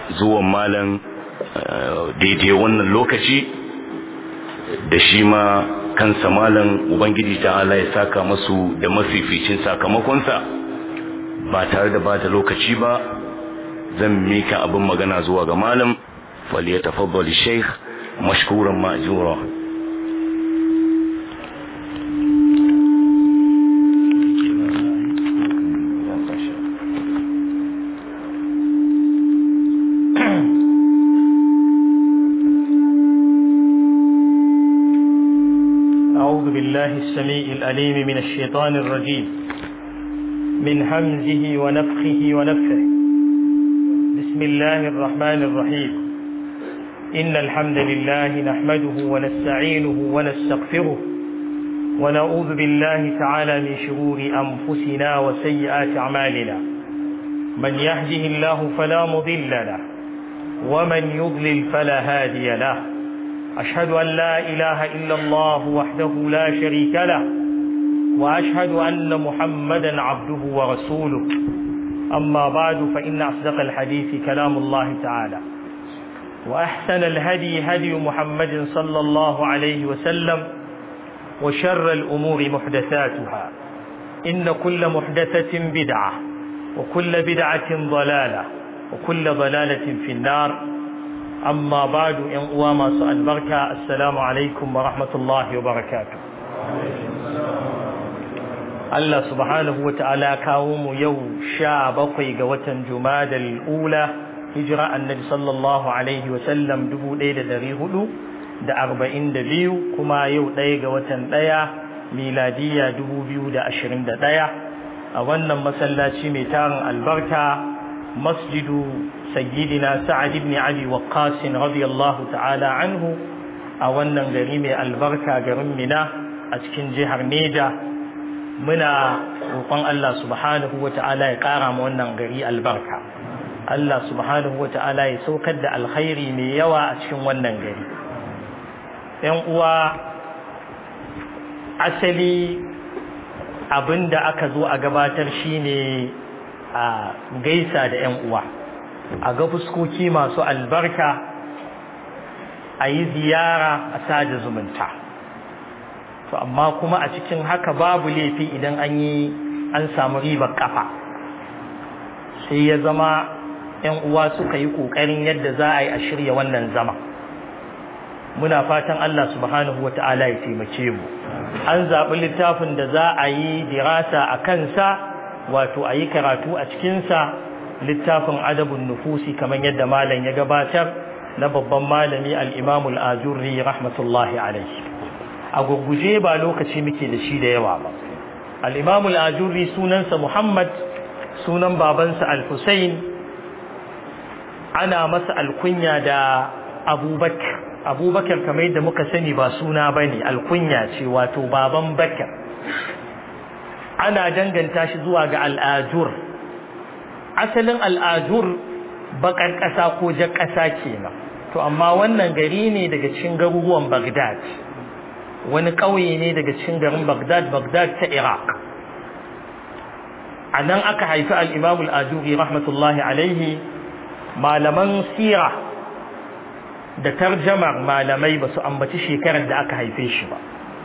zuwan malam daidai wannan lokaci da shi ma kansa malam ubangiji ta ala ya saka masu da mafificin sakamakonsa ba tare da bata lokaci ba zan mika abin magana zuwa ga malam falyatafaddal sheikh mashkuran ma'jura أعوذ بالله السميع الأليم من الشيطان الرجيم من همزه ونفخه ونفخه بسم الله الرحمن الرحيم إن الحمد لله نحمده ونستعينه ونستغفره ونعوذ بالله تعالى من شرور أنفسنا وسيئات أعمالنا من يهده الله فلا مضل له ومن يضلل فلا هادي له أشهد أن لا إله إلا الله وحده لا شريك له وأشهد أن محمدا عبده ورسوله أما بعد فإن أصدق الحديث كلام الله تعالى وأحسن الهدي هدي محمد صلى الله عليه وسلم وشر الأمور محدثاتها إن كل محدثة بدعة وكل بدعة ضلالة وكل ضلالة في النار amma badu ‘yan uwa masu albarka assalamu alaikum wa rahmatullahi wa barakatu Allah subhanahu wa ta'ala kawo mu yau sha bakwai ga watan jumadal ula hijira annabi sallallahu alaihi wa sallam dubu ɗaya da ɗari hudu da arba'in da biyu kuma yau ɗaya ga watan ɗaya miladiya dubu biyu da ashirin da ɗaya a wannan masallaci mai tarin albarka masjidu سيدنا سعد بن علي وقاص رضي الله تعالى عنه a wannan gari mai albarka garin mina a cikin jihar neja muna roƙon Allah subhanahu wa ta'ala ya ƙara ma wannan gari albarka Allah subhanahu wa ta'ala ya saukar da alkhairi mai yawa a cikin wannan gari ‘yan uwa asali abin da aka zo a gabatar shine a gaisa da ‘yan uwa a ga fuskoki masu albarka a yi ziyara a sada zumunta to amma kuma a cikin haka babu laifi idan an yi an samu ribar kafa sai ya zama yan uwa suka yi kokarin yadda za a yi a shirya wannan zama muna fatan Allah subhanahu wa ta'ala ya taimake mu an zaɓi littafin da za a yi dirasa a kansa wato a yi karatu a cikinsa littafin adabun nufusi kamar yadda malam ya gabatar na babban malami al-imamul ajurri rahmatullahi alaihi a gurguje ba lokaci muke da shi da yawa ba al-imamul ajurri sunansa muhammad sunan babansa al-husayn ana masa alkunya da abubakar abubakar kamar yadda muka sani ba suna bane alkunya ce wato baban bakar ana danganta shi zuwa ga al'ajur asalin al'ajur bakar ƙasa ko jar ƙasa kenan to amma wannan gari ne daga cikin garuruwan Baghdad wani ƙauye ne daga cikin garin Baghdad Baghdad ta Iraq a nan aka haifi al-Imam al-Ajuri rahmatullahi alaihi malaman sira da tarjamar malamai ba su ambaci shekarar da aka haife shi ba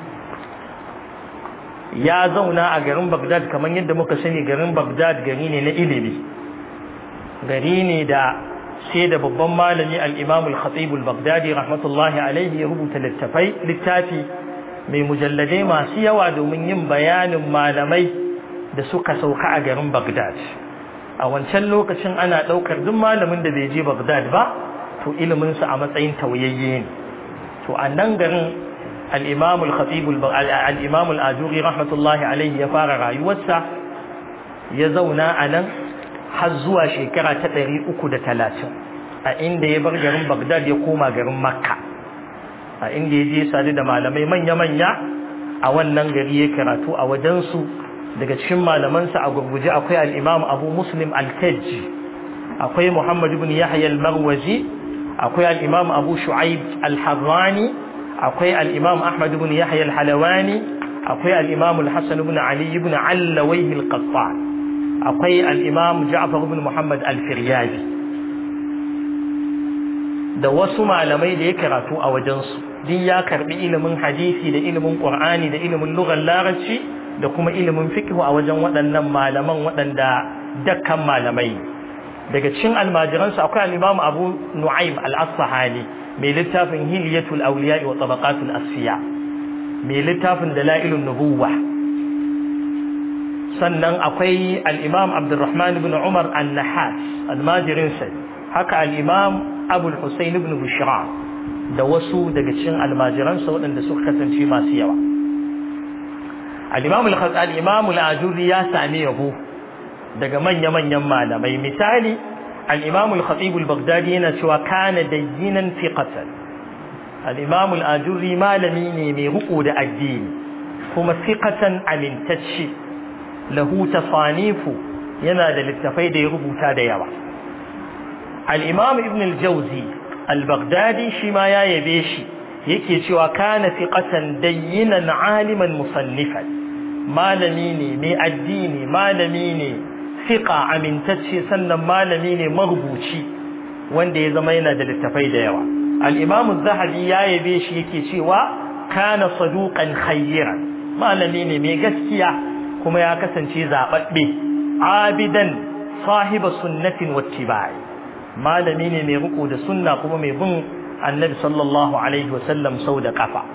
ya zauna a garin Baghdad kamar yadda muka sani garin Baghdad gari ne na ilimi gari ne da sai da babban malami al-Imam al-Khatib al-Baghdadi rahmatullahi alaihi ya rubuta littafai littafi mai mujalladai masu yawa domin yin bayanin malamai da suka sauka a garin Baghdad a wancan lokacin ana daukar duk malamin da bai je Baghdad ba to ilimin sa a matsayin tauyayye ne to a nan garin al-Imam al-Khatib al-Imam al-Ajuri rahmatullahi alaihi ya fara rayuwarsa ya zauna a nan har zuwa shekara ta ɗari uku da talatin a inda ya bar garin Baghdad ya koma garin Makka a inda ya je sadu da malamai manya-manya a wannan gari ya karatu a wajensu daga cikin malamansa a gurguje akwai al'imam abu muslim al-kajji akwai muhammad ibn yahya al-marwazi akwai al'imam abu shu'aib al-harrani akwai al'imam ahmad ibn yahya al-halawani akwai al'imam al-hassan ibn ali ibn allawaihi al-qattan akwai al'imam ja'far ibn muhammad al-firyazi da wasu malamai da ya karatu a wajensu duk ya karbi ilimin hadisi da ilimin qur'ani da ilimin lugar larabci da kuma ilimin fiqh a wajen waɗannan malaman waɗanda dakkan malamai daga cikin almajiransu akwai al-imam abu nu'aym al-asfahani mai littafin hilyatul awliya wa tabaqatul asfiya mai littafin dalailun nubuwa sannan akwai al-imam abdurrahman ibn umar an-nahas almajirinsa haka al-imam abu al-husayn ibn bushra da wasu daga cikin almajiransa waɗanda suka kasance masu yawa al-imam al-imam al-ajuri ya sami yabo daga manya-manyan malamai misali al-imam al-khatib al-baghdadi yana cewa kana dayyinan fiqatan al-imam al-ajuri malami ne mai ruku da addini kuma fiqatan amintacce lahu tasanifu yana da littafai da ya rubuta da yawa al-imam ibn al-jawzi al-baghdadi shi ma ya yabe shi yake cewa kana fiqatan dayyinan aliman musannifan malami ne mai addini malami ne fiqa amintacce sannan malami ne marubuci wanda ya zama yana da littafai da yawa al-imam az-zahabi ya yabe shi yake cewa kana saduqan khayran malami ne mai gaskiya kuma ya kasance zababbe abidan sahiba sunnatin wattiba'i malami ne mai riko da sunna kuma mai bin annabi sallallahu alaihi wasallam sau da kafa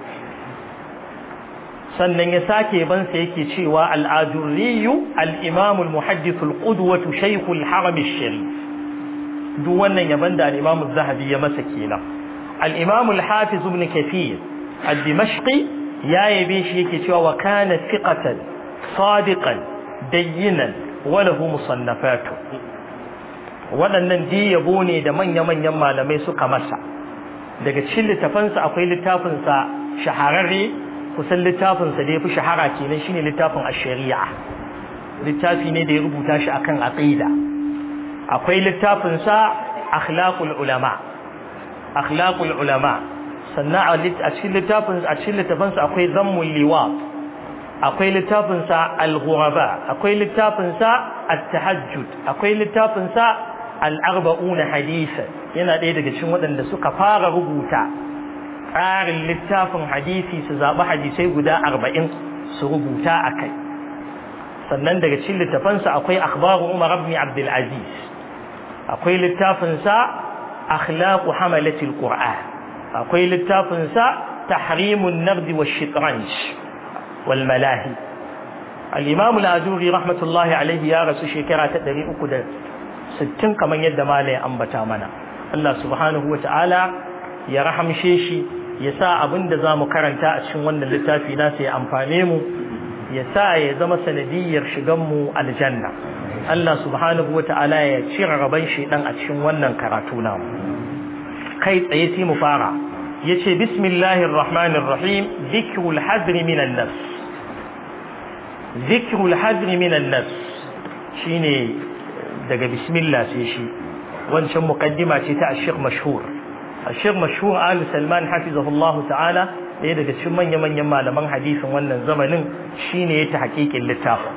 sannan ya sake bansa yake cewa al'ajurriyu al'imamu al-muhaddithu al-qudwatu shaykhu al-haram al-sharif duk wannan yaban da al-imamu zahabi ya masa kenan al-imamu al-hafiz ibn kathir al-dimashqi ya yabe shi yake cewa wa kana thiqatan sadiqan dayyinan wa lahu musannafatu waɗannan dai yabo ne da manya-manyan malamai suka masa daga cikin littafansa akwai littafinsa shahararre kusan littafinsa da ya fi shahara kenan shine littafin ash-shari'a littafi ne da ya rubuta shi akan aqida akwai littafinsa akhlaqul ulama akhlaqul ulama sannan a cikin littafin a cikin littafinsa akwai zammul liwat akwai littafinsa al-ghuraba akwai littafinsa at-tahajjud akwai littafinsa al-arba'una hadisa yana ɗaya daga cikin waɗanda suka fara rubuta tsarin littafin hadisi su zaɓi hadisai guda arba'in su rubuta a kai sannan daga cikin littafansa akwai akhbaru umar ibn abdul aziz akwai littafinsa akhlaqu hamalatil qur'an akwai littafinsa tahrimun nabdi wa shitranj wal malahi al-imam al-ajuri rahmatullahi alaihi ya rasu shekara ta 360 kamar yadda malai ambata mana Allah subhanahu wa ta'ala ya rahamshe shi ya sa abin da za mu karanta a cikin wannan littafi nasa ya amfane mu ya sa ya zama sanadiyar shiganmu aljanna Allah subhanahu wa ta'ala ya cire rabon shaidan a cikin wannan karatu namu kai tsaye sai mu fara ya ce bismillahir rahmanir rahim zikrul hadri minan nas zikrul hadri minan nas shine daga bismillah sai shi wancan muqaddima ce ta ashir mashhur ashir mashhur ali salman hafizahullah ta'ala ɗaya daga cikin manya manyan malaman hadisin wannan zamanin shine ya ta hakikin littafin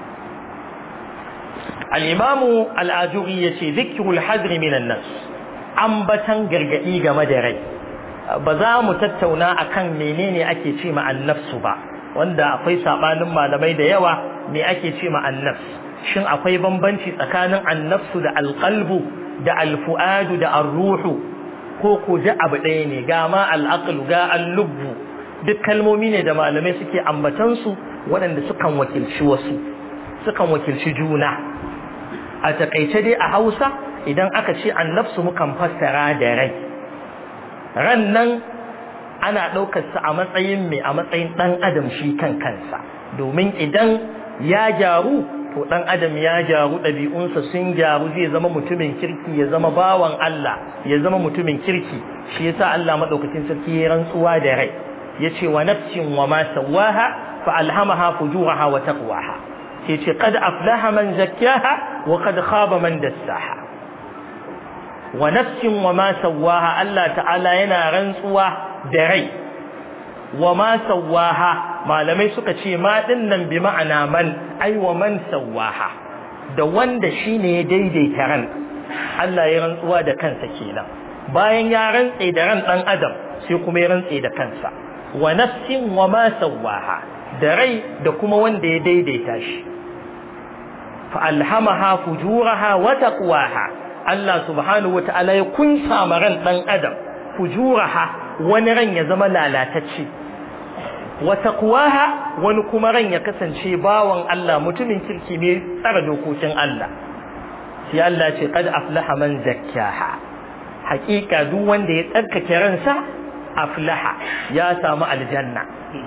al-imam al-ajuri yace zikrul hadr min an-nas ambatan gargadi game da rai ba za mu tattauna akan menene ake ce ma an-nafsu ba wanda akwai sabanin malamai da yawa me ake ce ma an-nafs shin akwai bambanci tsakanin an-nafsu da al-qalbu da al-fu'adu da ar-ruhu ko ko da abu ɗaya ne ga ma al-aqlu ga al-lubbu duk kalmomi ne da malamai suke ambatan su waɗanda sukan wakilci wasu sukan wakilci juna a takaice dai a Hausa idan aka ce an-nafsu mukan fassara da rai ran nan ana ɗaukar sa a matsayin mai a matsayin ɗan adam shi kan kansa domin idan ya gyaru to dan adam ya gyaru ɗabi'unsa sun gyaru zai zama mutumin kirki ya zama bawan Allah ya zama mutumin kirki shi yasa Allah madaukakin sarki ya rantsuwa da rai yace wa nafsin wa ma sawaha fa alhamaha fujuraha wa taqwaha yace qad aflaha man zakkaha wa qad khaba man dassaha wa nafsin wa ma sawaha Allah ta'ala yana rantsuwa da rai wa ma sawaha malamai suka ce ma din nan bi ma'ana man ai wa man sawaha da wanda shine ya daidaita ran Allah ya rantsuwa da kansa kenan bayan ya rantse da ran dan adam sai kuma ya rantse da kansa wa nafsin wa ma sawaha da rai da kuma wanda ya daidaita shi fa alhamaha fujuraha wa taqwaha Allah subhanahu wataala ya kunsa ma ran dan adam fujuraha wani ran ya zama lalatacce wa taqwaha wani kuma ran ya kasance bawan Allah mutumin kirki ne tsara dokokin Allah sai Allah ce qad aflaha man zakkaha hakika duk wanda ya tsarkake ransa aflaha ya samu aljanna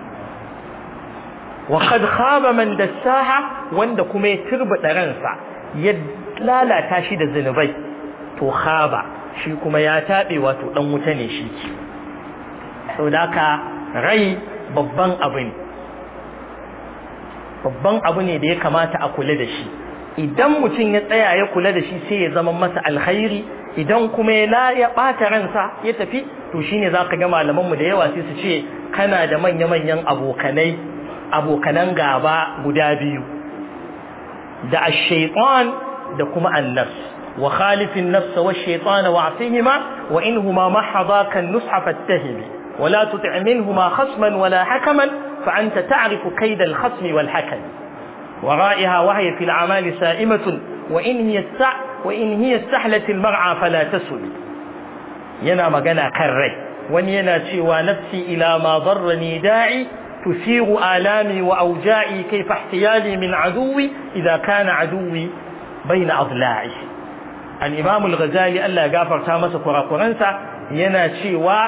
wa qad khaba man dassaha wanda kuma ya turbada ransa ya lalata shi da zinubai to khaba shi kuma ya tabe wato dan wuta ne shi saboda haka rai babban abu ne babban abu ne da ya kamata a kula da shi idan mutum ya tsaya ya kula da shi sai ya zama masa alkhairi idan kuma ya la ya ɓata ransa ya tafi to shine za ka ga malamanmu da yawa sai su ce kana da manya-manyan abokanai abokanan gaba guda biyu da ash-shaytan da kuma annas wa khalifin nafs wa ash-shaytan wa asihima wa inhuma mahadaka an-nusha fattahibi ولا تطع منهما خصما ولا حكما فأنت تعرف كيد الخصم والحكم ورائها وهي في الأعمال سائمة وإن هي السع وإن هي استحلت المرعى فلا تسل ينا مغنى كري وان ينا سوى نفسي إلى ما ضرني داعي تثير آلامي وأوجاعي كيف احتيالي من عدوي إذا كان عدوي بين أضلاعي الإمام الغزالي ألا غافر تامس قرقرنسا ينا سوى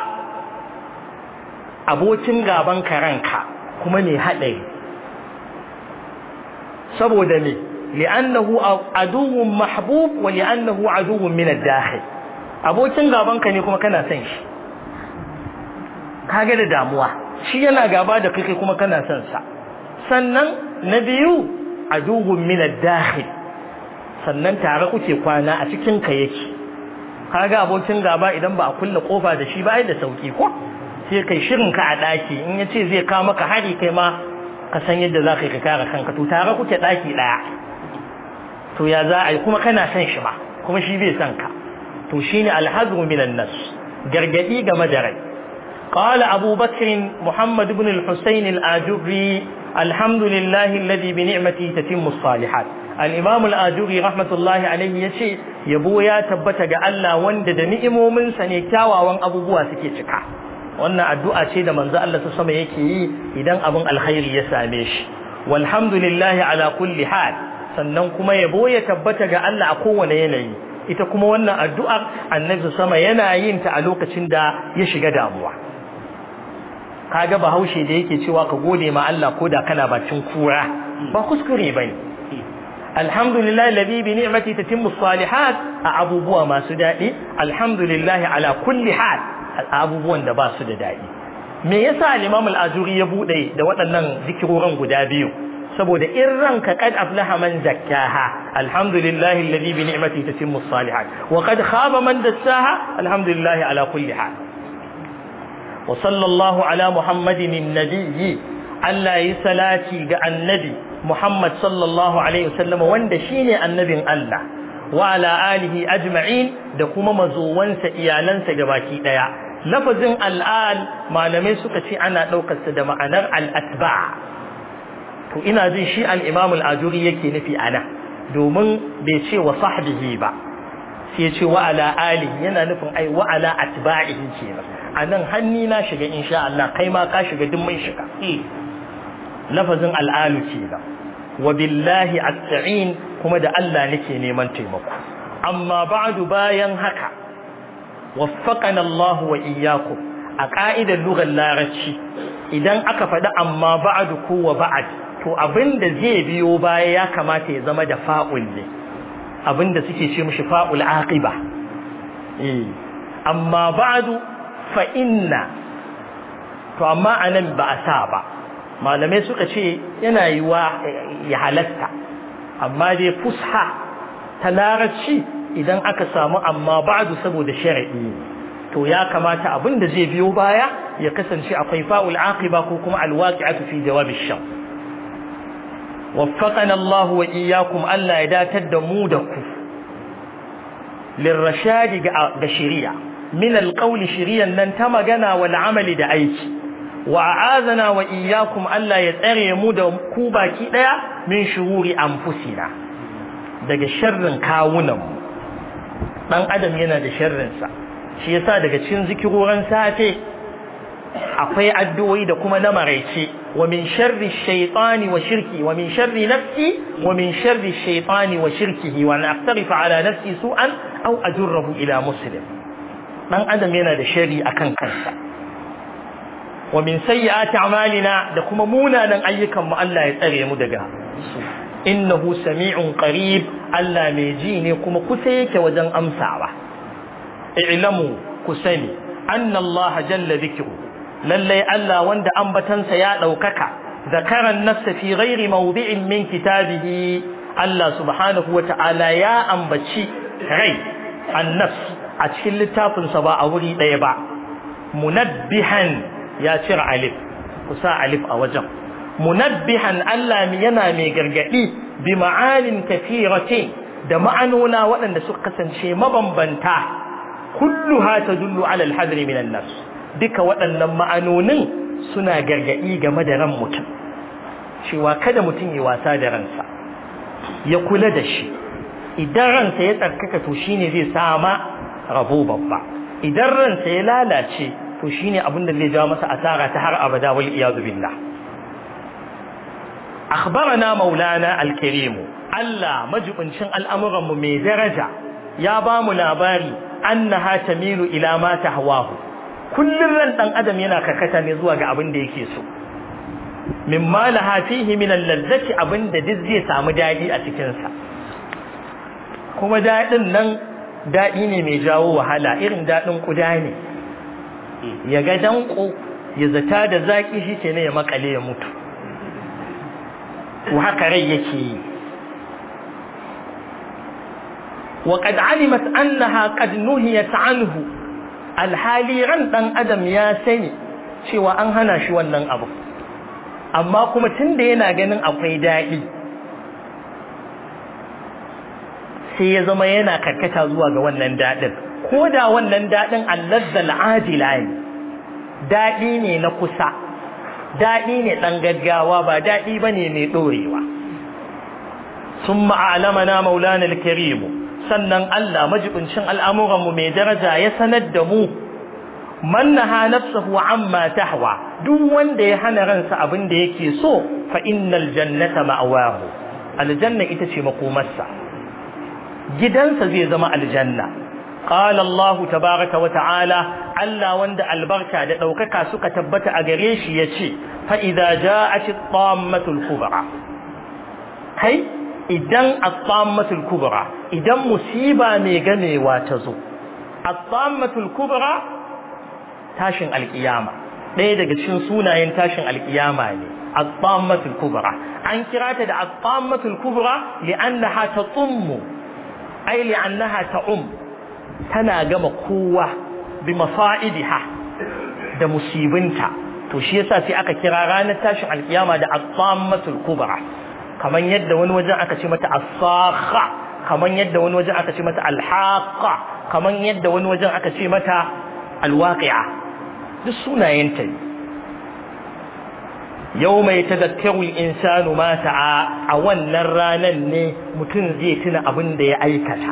abokin gaban karanka kuma mai haɗari saboda me li'annahu aduwwun mahbub wa li'annahu aduwwun min ad-dakhil abokin gaban ka ne kuma kana son shi kaga da damuwa shi yana gaba da kai kuma kana son sa sannan na biyu aduwwun min ad-dakhil sannan tare kuke kwana a cikin ka yake kaga abokin gaba idan ba a kulle kofa da shi ba ai da sauki ko sai kai shirin ka a daki in yace zai kawo maka hari kai ma ka san yadda za ka yi ka kare kanka to tare kuke daki daya to ya za a yi kuma kana son shi ba kuma shi bai son ka to shine alhazru minan nas gargadi game da rai قال أبو بكر محمد بن الحسين الآجري الحمد لله الذي بنعمته تتم الصالحات الإمام الآجري رحمة الله عليه يشي يبو يا تبت الله وند نئمو من سنكاوا وان أبو بوا سكيتك wannan addu'a ce da manzo Allah ta sama yake yi idan abin alkhairi ya same shi walhamdulillahi ala kulli hal sannan kuma yabo ya tabbata ga Allah a kowane yanayi ita kuma wannan addu'ar annabi sama yana yin ta a lokacin da ya shiga damuwa kaga bahaushe da yake cewa ka gode ma Allah ko da kana bacin kura ba kuskure bane alhamdulillahi alladhi bi ni'mati tatimmu salihat a abubuwa masu daɗi alhamdulillahi ala kulli hal abubuwan da ba su da daɗi me yasa al-Imam al-Ajuri ya bude da waɗannan zikiroran guda biyu saboda in ranka qad aflaha man zakkaha alhamdulillahi alladhi bi ni'mati tatimmu salihat wa qad khaba man dassaha alhamdulillahi ala kulli hal wa sallallahu ala muhammadin an-nabiyyi Allah yi salati ga annabi Muhammad sallallahu alaihi wasallam wanda shine annabin Allah wa ala alihi ajma'in da kuma mazowansa iyalansa gabaki daya lafazin al'al malamai suka ce ana ɗaukarsa da ma'anar al'atba to ina jin shi al'imam al'ajuri yake nufi ana domin bai ce wa sahbihi ba sai ce wa ala ali yana nufin ai wa ala atba'ihi kenan a nan hanni na shiga insha Allah kai ma ka shiga duk mun shiga lafazin al'alu kenan wa billahi asta'in kuma da Allah nake neman taimako amma ba'du bayan haka waffaqana Allah wa iyyakum a ka'idar lugar larabci idan aka faɗi amma ba'du ko wa ba'd to abinda zai biyo baya ya kamata ya zama da fa'ul ne abinda suke ce mishi fa'ul aqiba eh amma ba'du fa inna to amma anan ba a sa ba malamai suka ce yana yiwa ya halatta amma dai fusha ta larabci idan aka samu amma ba'du saboda shar'i to ya kamata abin da zai biyo baya ya kasance akwai fa'ul aqiba ko kuma alwaqi'atu fi jawab ash-shar waffaqana Allah wa iyyakum Allah ya datar da mu da ku lirrashadi ga shari'a min alqawli shiriyan nan ta magana wal amali da aiki wa a'azana wa iyyakum Allah ya tsare mu da ku baki daya min shururi anfusina daga sharrin kawunan mu dan adam yana da sharrin sa shi yasa daga cikin zikiroran safe akwai addu'o'i da kuma na maraice wa min sharri shaytani wa shirki wa min sharri nafsi wa min sharri shaytani wa shirkihi wa an aqtarifa ala nafsi su'an aw ajurruhu ila muslim dan adam yana da sharri akan kansa wa min sayyiati a'malina da kuma munanan ayyukan mu Allah ya tsare mu daga su innahu sami'un qarib Allah mai ji ne kuma kusa yake wajen amsawa i'lamu kusani anna Allah jalla dhikru lallai Allah wanda ambatansa ya daukaka zakaran nafsa fi ghairi mawdi'in min kitabihi Allah subhanahu wata'ala ya ambaci rai an-nafs a cikin littafinsa ba a wuri ɗaya ba munabbihan ya cire alif kusa alif a wajen munabbihan Allah yana mai gargadi bi ma'anin kathiratin da ma'anona waɗanda suka kasance mabambanta kulluha tadullu ala al-hadri min an-nafs duka waɗannan ma'anonin suna gargadi game da ran mutum cewa kada mutum ya wasa da ransa ya kula da shi idan ransa ya tsarkaka to shine zai sama rabo babba idan ransa ya lalace to shine abin da zai jawo masa asara ta har abada wal iyadu billah akhbarana maulana al-karim Allah majibincin al'amuran mu mai daraja ya ba mu labari annaha tamilu ila ma tahwahu kullun ran dan adam yana kakata ne zuwa ga abin da yake so mimma laha fihi min al-lazzati abin da duk zai samu dadi a cikin sa kuma dadin nan dadi ne mai jawo wahala irin dadin kuda ne ya ga danko ya zata da zaki shi ke ne ya makale ya mutu to haka rai yake yi wa qad alimat annaha qad nuhiyat anhu alhali ran dan adam ya sani cewa an hana shi wannan abu amma kuma tunda yana ganin akwai daɗi sai ya zama yana karkata zuwa ga wannan daɗin ko da wannan daɗin allazzal ajila ne daɗi ne na kusa daɗi ne ɗan gaggawa ba daɗi ba ne mai ɗorewa sun ma'alamana maulana alkarimu sannan Allah majibincin al'amuranmu mai daraja ya sanar da mu mannaha nafsahu amma tahwa duk wanda ya hana ransa abin da yake so fa innal jannata ma'awahu aljanna ita ce makomarsa gidansa zai zama aljanna qala Allah tabaaraka wa ta'ala Allah wanda albarka da daukaka suka tabbata a gare shi yace fa idza ja'at at-tammatul kubra kai idan at-tammatul kubra idan musiba mai gamewa ta zo at-tammatul kubra tashin alkiyama ɗaya daga cikin sunayen tashin alkiyama ne at-tammatul kubra an kira ta da at-tammatul kubra li'annaha tatummu ay li'annaha ta'um tana gama kowa bi mafa'idiha da musibinta to shi yasa sai aka kira ranar tashin alkiyama da at-tammatul kubra kaman yadda wani wajen aka ce mata as-sakha kaman yadda wani wajen aka ce mata al-haqqa kaman yadda wani wajen aka ce mata al-waqi'a duk sunayenta ne yau mai tazakkaru insanu ma sa'a a wannan ranar ne mutum zai tuna abin da ya aikata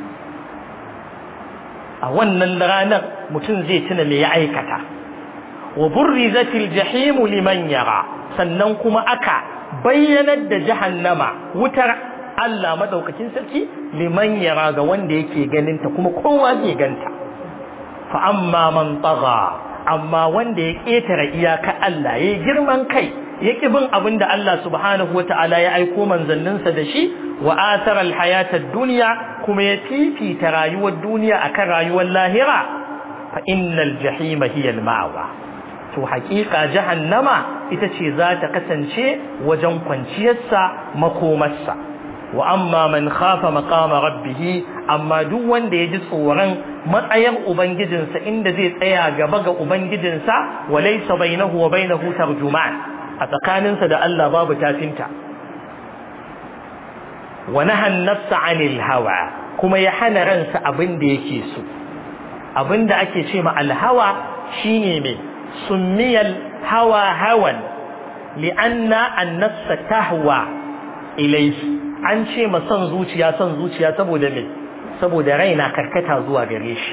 a wannan ranar mutum zai tuna me ya aikata wa burrizatil jahimu liman yara sannan kuma aka bayyanar da jahannama wutar Allah madaukakin sarki liman yara ga wanda yake ganinta kuma kowa zai ganta fa amma man tagha amma wanda ya ƙetare iyaka Allah ya girman kai ya ƙi bin abin da Allah subhanahu wa ta'ala ya aiko manzanninsa da shi wa athara alhayata dunya kuma ya fifita rayuwar duniya akan rayuwar lahira fa innal jahima hiya almawa to haƙiƙa jahannama ita ce za ta kasance wajen kwanciyarsa makomarsa wa amma man khafa maqama rabbih amma duk wanda ya ji tsoron matsayar ubangijinsa inda zai tsaya gaba ga ubangijinsa wa laysa bainahu wa bainahu tarjuman a tsakaninsa da Allah babu tafinta wa nahan nafsa anil hawa kuma ya hana ransa abin da yake so abinda ake ce ma alhawa shine me summiyal hawa hawan li'anna an-nafsa tahwa ilayhi an ce ma son zuciya son zuciya saboda me saboda raina karkata zuwa gare shi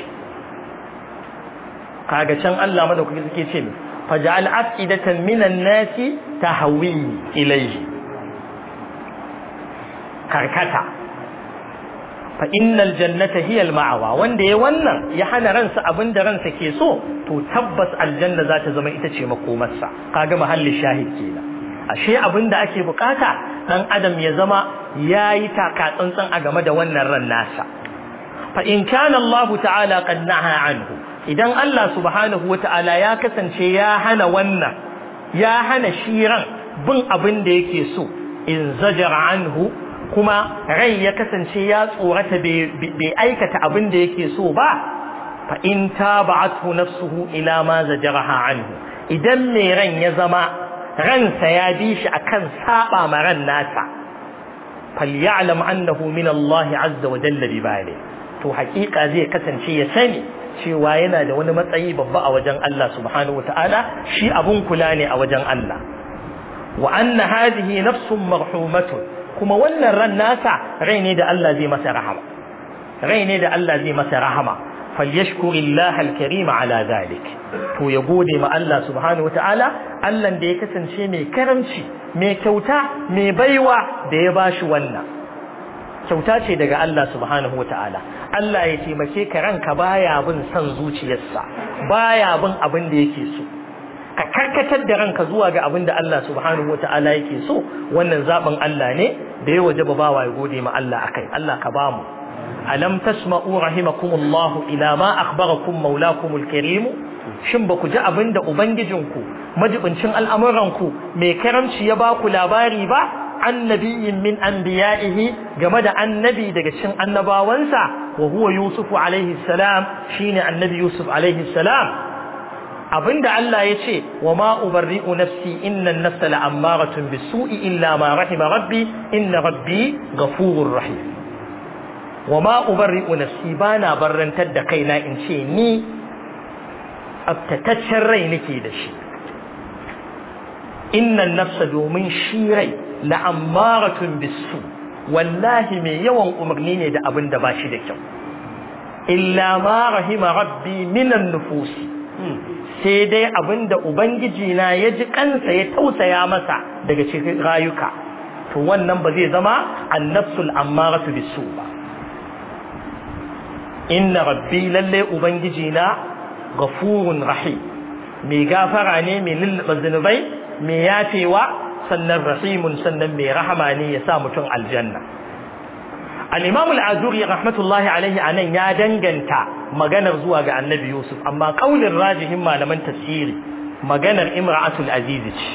kaga can Allah madaukaki suke ce faj'al afidatan minan nasi tahwi ilayhi karkata fa innal jannata hiya al-ma'wa wanda ya wannan ya hana ransa abinda ransa ke so to tabbas aljanna za ta zama ita ce makomarsa kaga mahalli shahid kenan ashe abinda ake bukata dan adam ya zama yayi taka tsantsan a game da wannan ran nasa fa in kana Allah ta'ala qad naha anhu idan Allah subhanahu wata'ala ya kasance ya hana wannan ya hana shi ran bin abin da yake so in zajara anhu kuma rai ya kasance ya tsorata bai aikata abin da yake so ba fa in taba'athu nafsuhu ila ma zajaraha anhu idan mai ran ya zama ransa ya bi shi akan saba ma ran nasa falyalam annahu min Allah azza wa jalla bi bali to hakika zai kasance ya sani cewa yana da wani matsayi babba a wajen Allah subhanahu wataala shi abun kula ne a wajen Allah wa anna hadhihi nafsun marhumatun kuma wannan ran nasa rai ne da Allah zai masa rahama rai ne da Allah zai masa rahama falyashkuri Allah al-karim ala zalik to ya gode ma Allah subhanahu wataala Allah da ya kasance mai karamci mai kyauta mai baiwa da ya bashi wannan kyauta ce daga Allah subhanahu wataala Allah ya taimake ka ranka baya bin son zuciyarsa baya bin abin da yake so ka karkatar da ranka zuwa ga abin da Allah subhanahu wataala yake so wannan zaben Allah ne da ya wajaba bawa ya gode ma Allah akai Allah ka bamu alam tasma'u rahimakumullahu ila ma akhbarakum maulakumul karim shin ba ku ji abinda ubangijinku majibincin al'amuranku mai karamci ya ba ku labari ba annabiyin min anbiya'ihi game da annabi daga cikin annabawansa wa huwa yusuf alaihi salam shine annabi yusuf alaihi salam abinda Allah ya ce wa ma ubarri'u nafsi inna an-nafsa la'ammaratun bisu'i illa ma rahima rabbi inna rabbi ghafurur rahim wa ma ubarri'u nafsi bana barrantar da kaina in ce ni aftataccen rai nake da shi innan nafsa domin shi rai la'ammaratun bisu wallahi mai yawan umarni ne da abin da ba shi da kyau illa ma rahima rabbi minan nufusi sai dai abin da ubangiji na ya ji kansa ya tausaya masa daga cikin rayuka to wannan ba zai zama annafsul ammaratu bisu ba inna rabbi lalle ubangiji na gafurun rahim mai gafara ne mai lullaba zunubai mai yafewa sannan rahimun sannan mai rahama ne ya sa mutum aljanna al-imam al-azuri rahmatullahi alaihi anan ya danganta maganar zuwa ga annabi yusuf amma kaulin rajihin malaman tafsiri maganar imra'atul aziz ce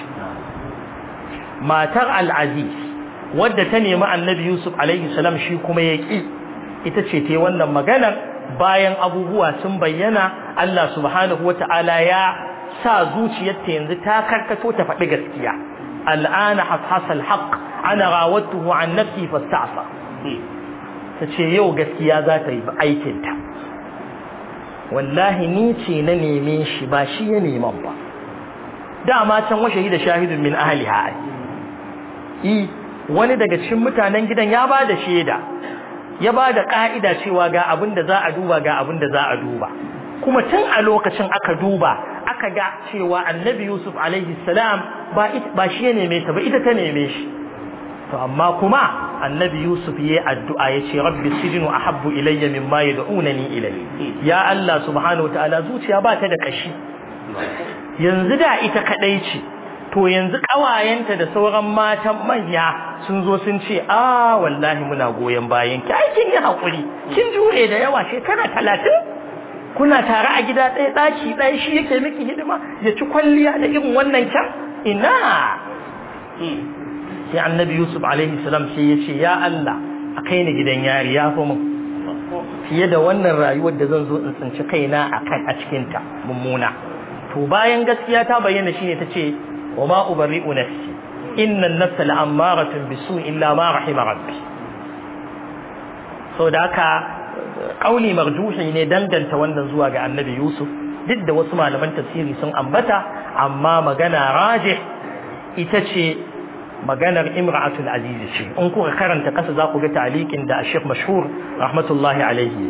matar al-aziz wadda ta nemi annabi yusuf alaihi salam shi kuma ya ki ita ce ta wannan maganar bayan abubuwa sun bayyana Allah subhanahu wata'ala ya sa zuciyarta yanzu ta karkato ta faɗi gaskiya al'ana hashasal haqq ana rawatuhu an nafsi fasta'sa ta ce yau gaskiya za ta yi aikinta wallahi ni ce na neme shi ba shi ya neman ba dama can wa shahida shahidun min ahliha i wani daga cikin mutanen gidan ya ba da shaida ya ba da ka'ida cewa ga abin da za a duba ga abin da za a duba kuma tun a lokacin aka duba aka ga cewa annabi yusuf alaihi salam ba shi ya neme ta ba ita ta neme shi to amma kuma annabi yusuf ya addu'a ya ce rabbi sijinu ahabbu ilayya mimma yad'unani ilayhi ya Allah subhanahu wa ta'ala zuciya ba ta da kashi yanzu da ita kadai ce to yanzu kawayenta da sauran matan manya sun zo sun ce a wallahi muna goyon bayan ki ai kin yi hakuri kin jure da yawa shekara talatin kuna tare a gida ɗaya ɗaki ɗaya shi yake miki hidima ya ci kwalliya da irin wannan kyan ina sai annabi yusuf alaihi salam sai ya ce ya Allah a kai ni gidan yari ya fi mun fiye da wannan rayuwar da zan zo in tsinci kaina a kan a cikinta mummuna to bayan gaskiya ta bayyana shine ta ce wa ma ubari'u nafsi inna an-nafsa la'ammaratun bisu illa ma rahima rabbi so da haka kauli marjuhi ne danganta wannan zuwa ga annabi yusuf duk da wasu malaman tafsiri sun ambata amma magana rajih ita ce maganar imra'atul aziz ce in kuka karanta kasa za ku ga ta'liqin da Sheikh Mashhur rahmatullahi alaihi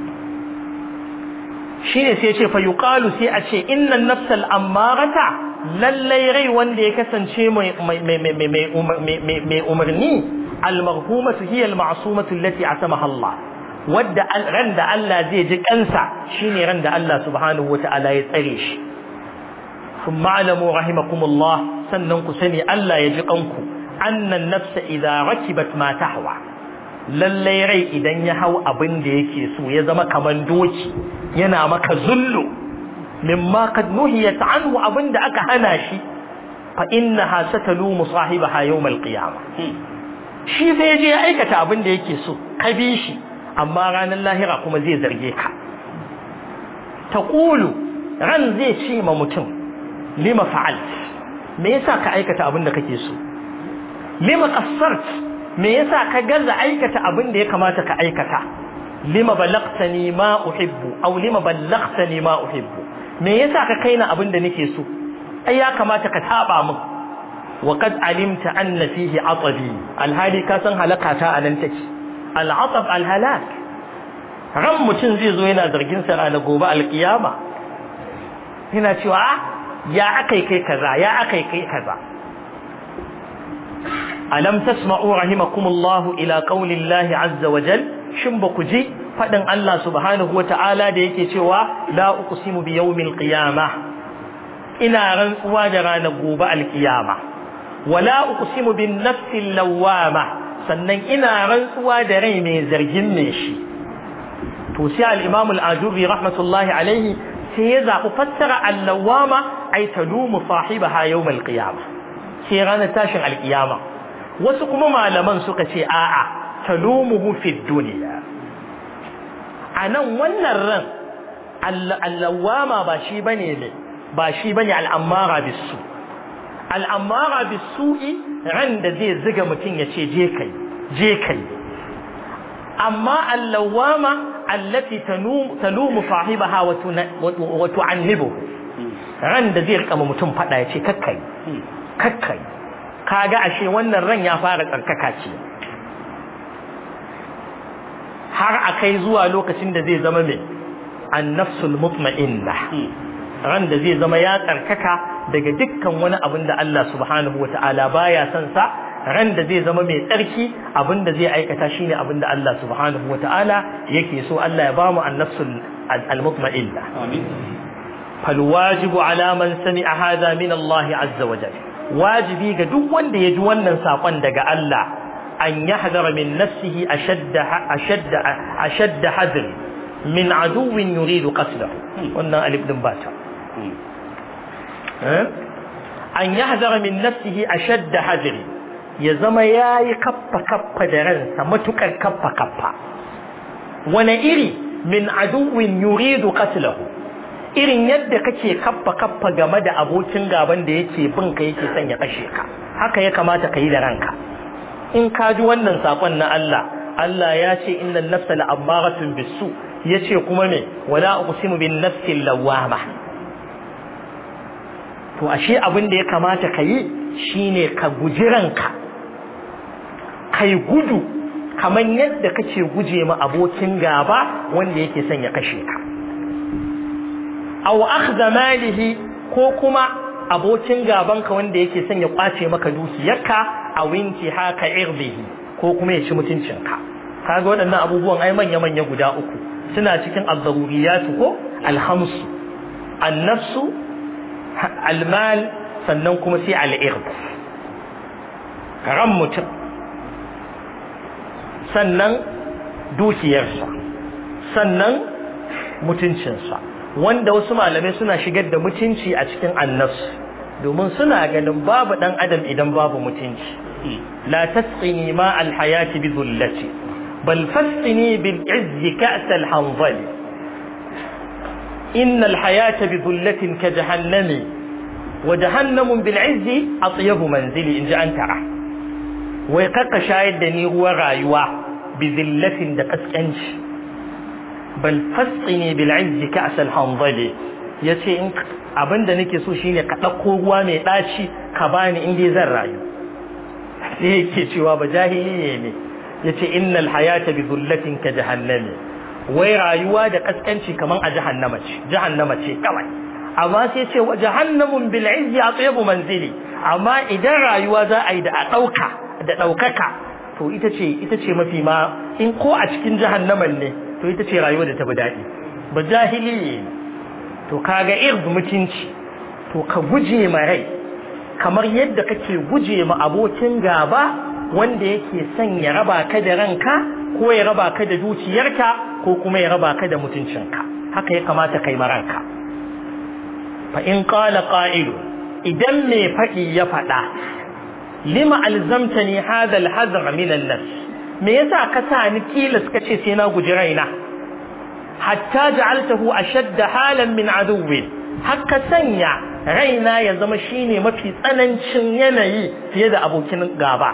shine sai ce fa yuqalu sai a ce innan nafsal ammarata lallai rai wanda ya kasance mai mai umarni almarhumatu hiya alma'sumatu allati asamaha Allah wadda ran da Allah zai ji kansa shine ran da Allah subhanahu wata'ala ya tsare shi ثم اعلموا رحمكم الله sannan ku sani Allah ya ji kanku annan nafsa idza rakibat ma tahwa lallai rai idan ya hau abin da yake so ya zama kaman doki yana maka zullu mimma qad nuhiyat anhu abin da aka hana shi fa innaha satalumu sahibaha yawm alqiyamah shi zai je ya aikata abin da yake so ka bi shi amma ranar lahira kuma zai zarge ka taqulu ran zai ce ma mutum lima fa'alt me yasa ka aikata abin da kake so lima qassart me yasa ka gaza aikata abin da ya kamata ka aikata lima balagtani ma uhibbu aw lima ballagtani ma uhibbu me yasa ka kaina abin da nake so ai ya kamata ka taba min wa qad alimta anna fihi atabi alhali ka san halakata anan take al'atab alhalak ran mutum zai zo yana zargin sa ranar gobe alkiyama yana cewa ya akai kai kaza ya akai kai kaza alam tasma'u rahimakumullahu ila qaulillahi azza wa jal shin ba ku ji fadin Allah subhanahu wa ta'ala da yake cewa la uqsimu bi yawmil qiyamah ina rantsuwa da ranar gobe alkiyama wala uqsimu bin nafsil lawwama sannan ina rantsuwa da rai mai zargin me shi to sai al-imam al-ajuri rahmatullahi alaihi sai ya zaɓi fassara allawama ai talumu sahibaha yawmal qiyama sai ranar tashin alkiyama wasu kuma malaman suka ce a'a talumuhu fid dunya anan wannan ran allawama ba shi bane ne ba shi bane al'amara bisu al'amara bisu'i ran da zai ziga mutum ya ce je kai je kai amma allawama allati talumu sahibaha wa tu'annibu ran da zai rika mutum fada ya ce kakkai kakkai kaga ashe wannan ran ya fara tsarkaka ce har akai zuwa lokacin da zai zama mai annafsul mutma'inna ran da zai zama ya tsarkaka daga dukkan wani abin da Allah subhanahu wata'ala baya son sa ran da zai zama mai tsarki abin da zai aikata shine abin da Allah subhanahu wata'ala yake so Allah ya bamu annafsul al-mutma'inna amin فالواجب على من سمع هذا من الله عز وجل واجبي ga duk wanda ya ji wannan sakon daga Allah an yahdara min nafsihi ashadda ashadda ashadda hadr min aduwwin yuridu qatlahu wannan alif din bata an yahdara min nafsihi ashadda hadr ya zama yayi kaffa kaffa da ransa matukar kaffa kaffa wani iri min aduwwin yuridu qatlahu irin yadda kake kaffa kaffa game da abokin gaban da yake bin ka yake son ya kashe ka haka ya kamata ka yi da ranka in ka ji wannan sakon na Allah Allah ya ce innal nafsa la'ammaratun bisu yace kuma me wala uqsimu bin nafsi lawama to ashe abin da ya kamata ka yi shine ka guji ranka kai gudu kamar yadda kake guje ma abokin gaba wanda yake son ya kashe ka aw akhdha malihi ko kuma abokin gabanka wanda yake son ya kwace maka dukiyarka a winki haka irdihi ko kuma ya ci mutuncinka kaga waɗannan abubuwan ai manya manya guda uku suna cikin az-zaruriyatu ko al-khamsu an-nafsu al-mal sannan kuma sai al-ird ran mutum sannan dukiyarsa sannan mutuncinsa wanda wasu malamai suna shigar da mutunci a cikin annas domin suna ganin babu dan adam idan babu mutunci la tasqini ma alhayati bi dhullati bal fasqini bil izz ka's al hanzali in al hayata bi dhullatin ka jahannami wa jahannamun bil izz atyabu manzili in ji an tara wai kaka shayar da ni ruwan rayuwa bi zillatin da kaskanci bal fasqini bil izzi ka'as al hanzali yace in abinda nake so shine ka dauko ruwa mai daci ka bani in dai zan rayu sai yake cewa ba jahili ne yace innal hayata bi dhullatin ka jahannami wai rayuwa da kaskanci kaman a jahannama ce jahannama ce kawai amma sai ce wa jahannamun bil izzi atyabu manzili amma idan rayuwa za a yi da a dauka da daukaka to ita ce ita ce mafi ma in ko a cikin jahannaman ne to ita ce rayuwa da ta bi daɗi ba jahili to kaga irz mutunci to ka guje ma rai kamar yadda kake guje ma abokin gaba wanda yake son ya raba ka da ranka ko ya raba ka da dukiyarka ko kuma ya raba ka da mutuncinka haka ya kamata kai ma ranka fa in qala qa'ilu idan mai faɗi ya faɗa lima alzamtani hadha alhadra min an-nafs me yasa ka sa ni tilas kace sai na guji raina hatta ja'altahu ashadda halan min aduwwin haka sanya raina ya zama shine mafi tsanancin yanayi fiye da abokin gaba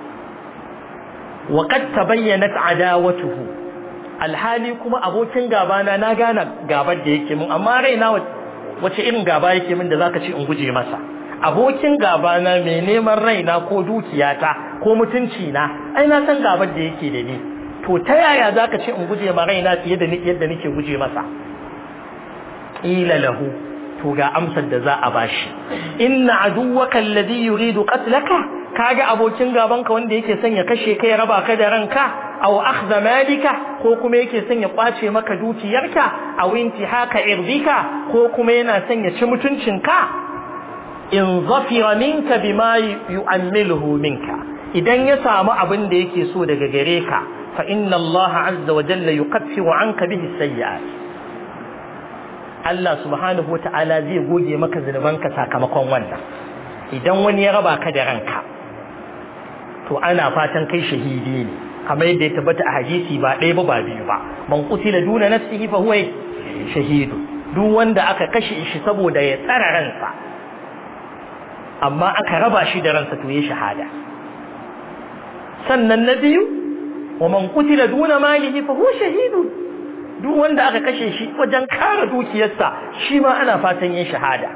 wa qad tabayyanat adawatuhu alhali kuma abokin gaba na na gane gabar da yake mun amma raina wace irin gaba yake min da zaka ce in guje masa abokin gaba na mai neman raina ko dukiyata ko mutunci na ai na san gabar da yake da ni to ta yaya zaka ce in guje ma raina fiye da yadda nake guje masa ila lahu to ga amsar da za a bashi inna aduwwaka alladhi yuridu qatlaka kaga abokin gabanka wanda yake son ya kashe kai raba ka da ranka aw akhdha malika ko kuma yake son ya kwace maka dukiyarka aw intihaka irdika ko kuma yana son ya ci mutuncinka in zafira minka bima yu'ammiluhu minka idan ya samu abin da yake so daga gare ka fa inna Allah azza wa jalla yukaffiru anka bihi sayyi'at Allah subhanahu wa ta'ala zai goge maka zunubanka sakamakon wannan idan wani ya raba ka da ranka to ana fatan kai shahidi ne kamar yadda ya tabbata a hadisi ba ɗaya ba ba biyu ba man qutila duna nafsihi fa huwa shahidu duk wanda aka kashe shi saboda ya tsara ransa amma aka raba shi da ransa to ya shahada sannan na biyu wa man qutila duna malihi fa huwa shahidu duk wanda aka kashe shi wajen kare dukiyarsa shi ma ana fatan yin shahada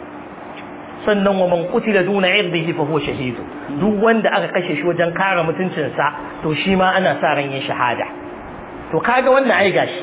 sannan wa man qutila duna irdihi fa huwa shahidu duk wanda aka kashe shi wajen kare mutuncinsa to shi ma ana sa ran yin shahada to kaga wannan ai gashi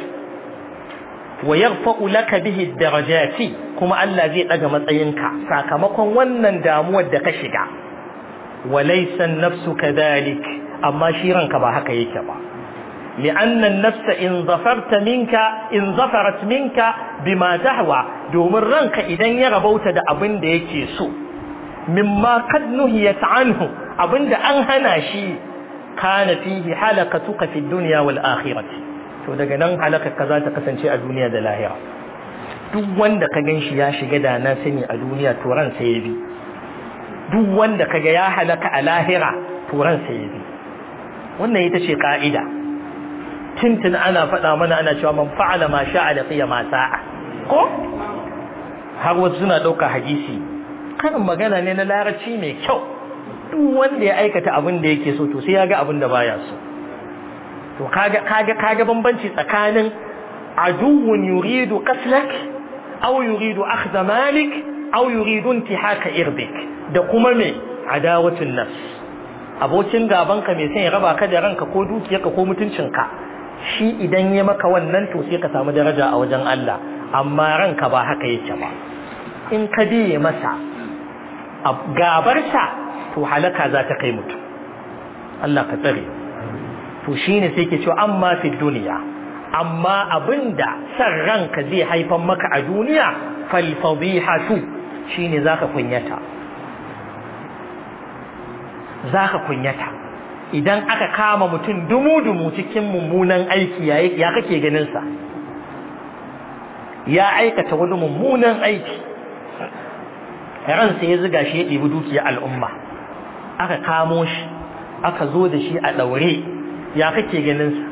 wa yarfa'u laka bihi darajati kuma Allah zai daga matsayinka sakamakon wannan damuwar da ka shiga wa laysa an-nafsu kadhalik amma shi ranka ba haka yake ba لأن النفس إن ظفرت منك إن ظفرت منك بما تهوى دوم الرنك إذن يغبوت دا أبن دا يكيسو مما قد نهيت عنه أبن دا أنهنا شي كان فيه حلقتك في الدنيا والآخرة to daga nan halaka ka za ta kasance a duniya da lahira duk wanda ka gan shi ya shiga da na sani a duniya to ran sai ya bi duk wanda ka ga ya halaka a lahira to ran sai ya bi wannan ita ce ka'ida tintin ana faɗa mana ana cewa man fa'ala ma sha'a da qiya ma sa'a ko har wasu suna ɗauka hadisi karin magana ne na larabci mai kyau duk wanda ya aikata abin da yake so to sai ya ga abin da baya so to kaga kaga kaga bambanci tsakanin aduwwun yuridu qatlak aw yuridu akhdha malik aw yuridu intihaka irdik da kuma me adawatun nafs abokin gabanka mai son ya raba ka da ranka ko dukiyarka ko mutuncinka shi idan ya maka wannan to sai ka samu daraja a wajen Allah amma ranka ba haka yake ba in ka biye masa gabarsa to halaka za ta kai mutum Allah ka tsare to shine sai ke cewa amma fi duniya amma abinda san ranka zai haifan maka a duniya fal fadihatu shine zaka kunyata zaka kunyata idan aka kama mutum dumu-dumu cikin mummunan aiki ya kake ganinsa ya aikata wani mummunan aiki ransa ya ziga shi ya ɗibi dukiya al'umma aka kamo shi aka zo da shi a ɗaure ya kake ganinsa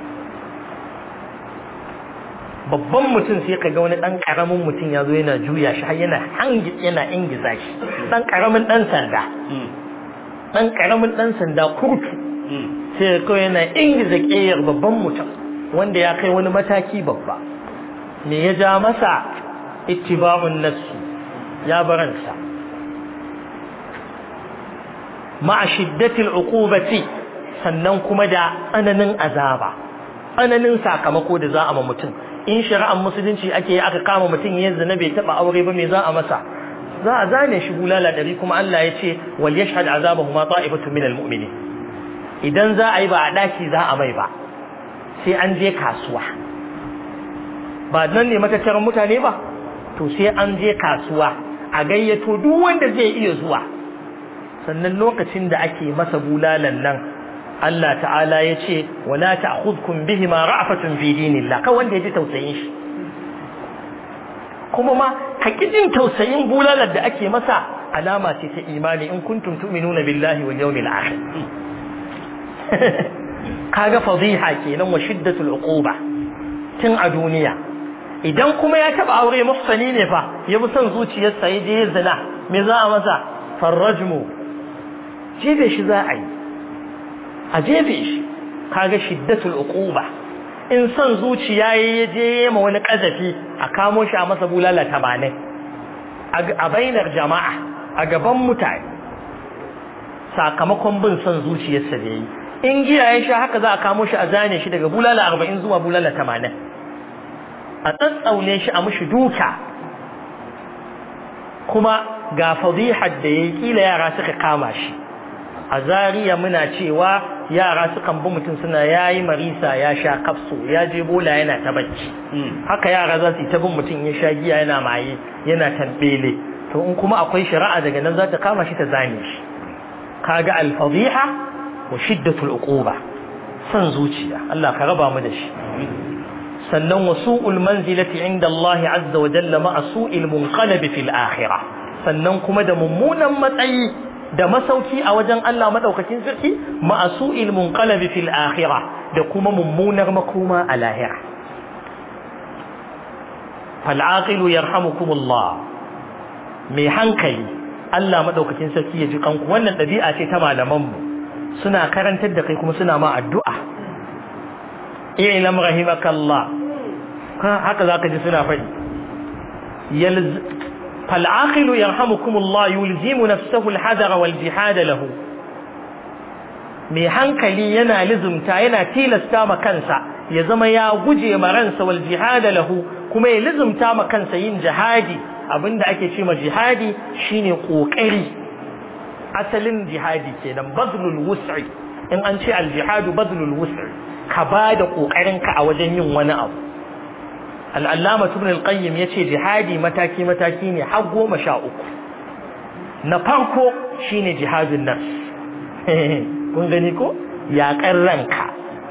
babban mutum sai ka ga wani ɗan ƙaramin mutum ya zo yana juya shi har yana yana ingiza shi ɗan ƙaramin ɗan sanda ɗan ƙaramin ɗan sanda kurtu sai kawai yana ingiza ƙeyar babban mutum wanda ya kai wani mataki babba me ya ja masa ittiba'un nafsi ya baransa ma'a shiddatil uqubati sannan kuma da tsananin azaba tsananin sakamako da za a ma mutum in shari'ar musulunci ake yi aka kama mutum ya zina bai taba aure ba me za a masa za a zane shi bulala dari kuma Allah ya ce wal yashhad azabahu ma ta'ifatu minal mu'minin idan za a yi ba a daki za a mai ba sai an je kasuwa ba nan ne matattaran mutane ba to sai an je kasuwa a gayyato duk wanda zai iya zuwa sannan lokacin da ake masa bulalan nan Allah ta'ala ya ce wala ta'khudhukum bihima ra'fatun fi dinillah ka wanda ya ji tausayin shi kuma ma ka jin tausayin bulalar da ake masa alama ce ta imani in kuntum tu'minuna billahi wal yawmil akhir kaga fadiha kenan wa shiddatul uquba tun a duniya idan kuma ya taba aure muhsani ne fa ya bi son zuciyarsa ya je zina me za a masa farrajmu jebe shi za a yi a jebe shi kaga shiddatul uquba in son zuciya ya je ma wani kazafi a kamo shi a masa bulala tamanin a bainar jama'a a gaban mutane sakamakon bin son zuciyarsa da yi in giya ya sha haka za a kamo shi a zane shi daga bulala arba'in zuwa bulala tamanin a tsatsaune shi a mushi duka kuma ga fadihar da ya yi kila yara suka kama shi a zariya muna cewa yara sukan bi mutum suna yayi marisa ya sha kafso ya je bola yana ta bacci haka yara za su yi ta bin mutum ya sha giya yana maye yana tambele to in kuma akwai shari'a daga nan za ta kama shi ta zane shi kaga al-fadiha wa shiddatul uquba san zuciya Allah ka raba mu da shi sannan wa su'ul manzilati inda Allah azza wa jalla ma su'il munqalab fil akhirah sannan kuma da mummunan matsayi da masauki a wajen Allah madaukakin sarki ma'asu ilmun qalabi fil akhirah da kuma mummunar makoma a lahira fal aqilu yarhamukumullah mai hankali Allah madaukakin sarki ya ji kanku wannan dabi'a ce ta malaman mu suna karantar da kai kuma suna ma addu'a i'lam rahimakallah haka zaka ji suna faɗi فالعاقل يرحمكم الله يلزم نفسه الحذر والجهاد له mai hankali yana lizumta yana tilasta ma kansa ya zama ya guje ma ransa wal jihada lahu kuma ya lizumta ma kansa yin jihadi abinda ake ce ma jihadi shine kokari asalin jihadi kenan bazlul wus'i in an ce al jihadu bazlul wus'i ka bada kokarin ka a wajen yin wani abu al'allama ibn al-qayyim ya ce jihadi mataki-mataki ne har goma sha uku na farko shine jihadun nas kun gani ko yaƙar ranka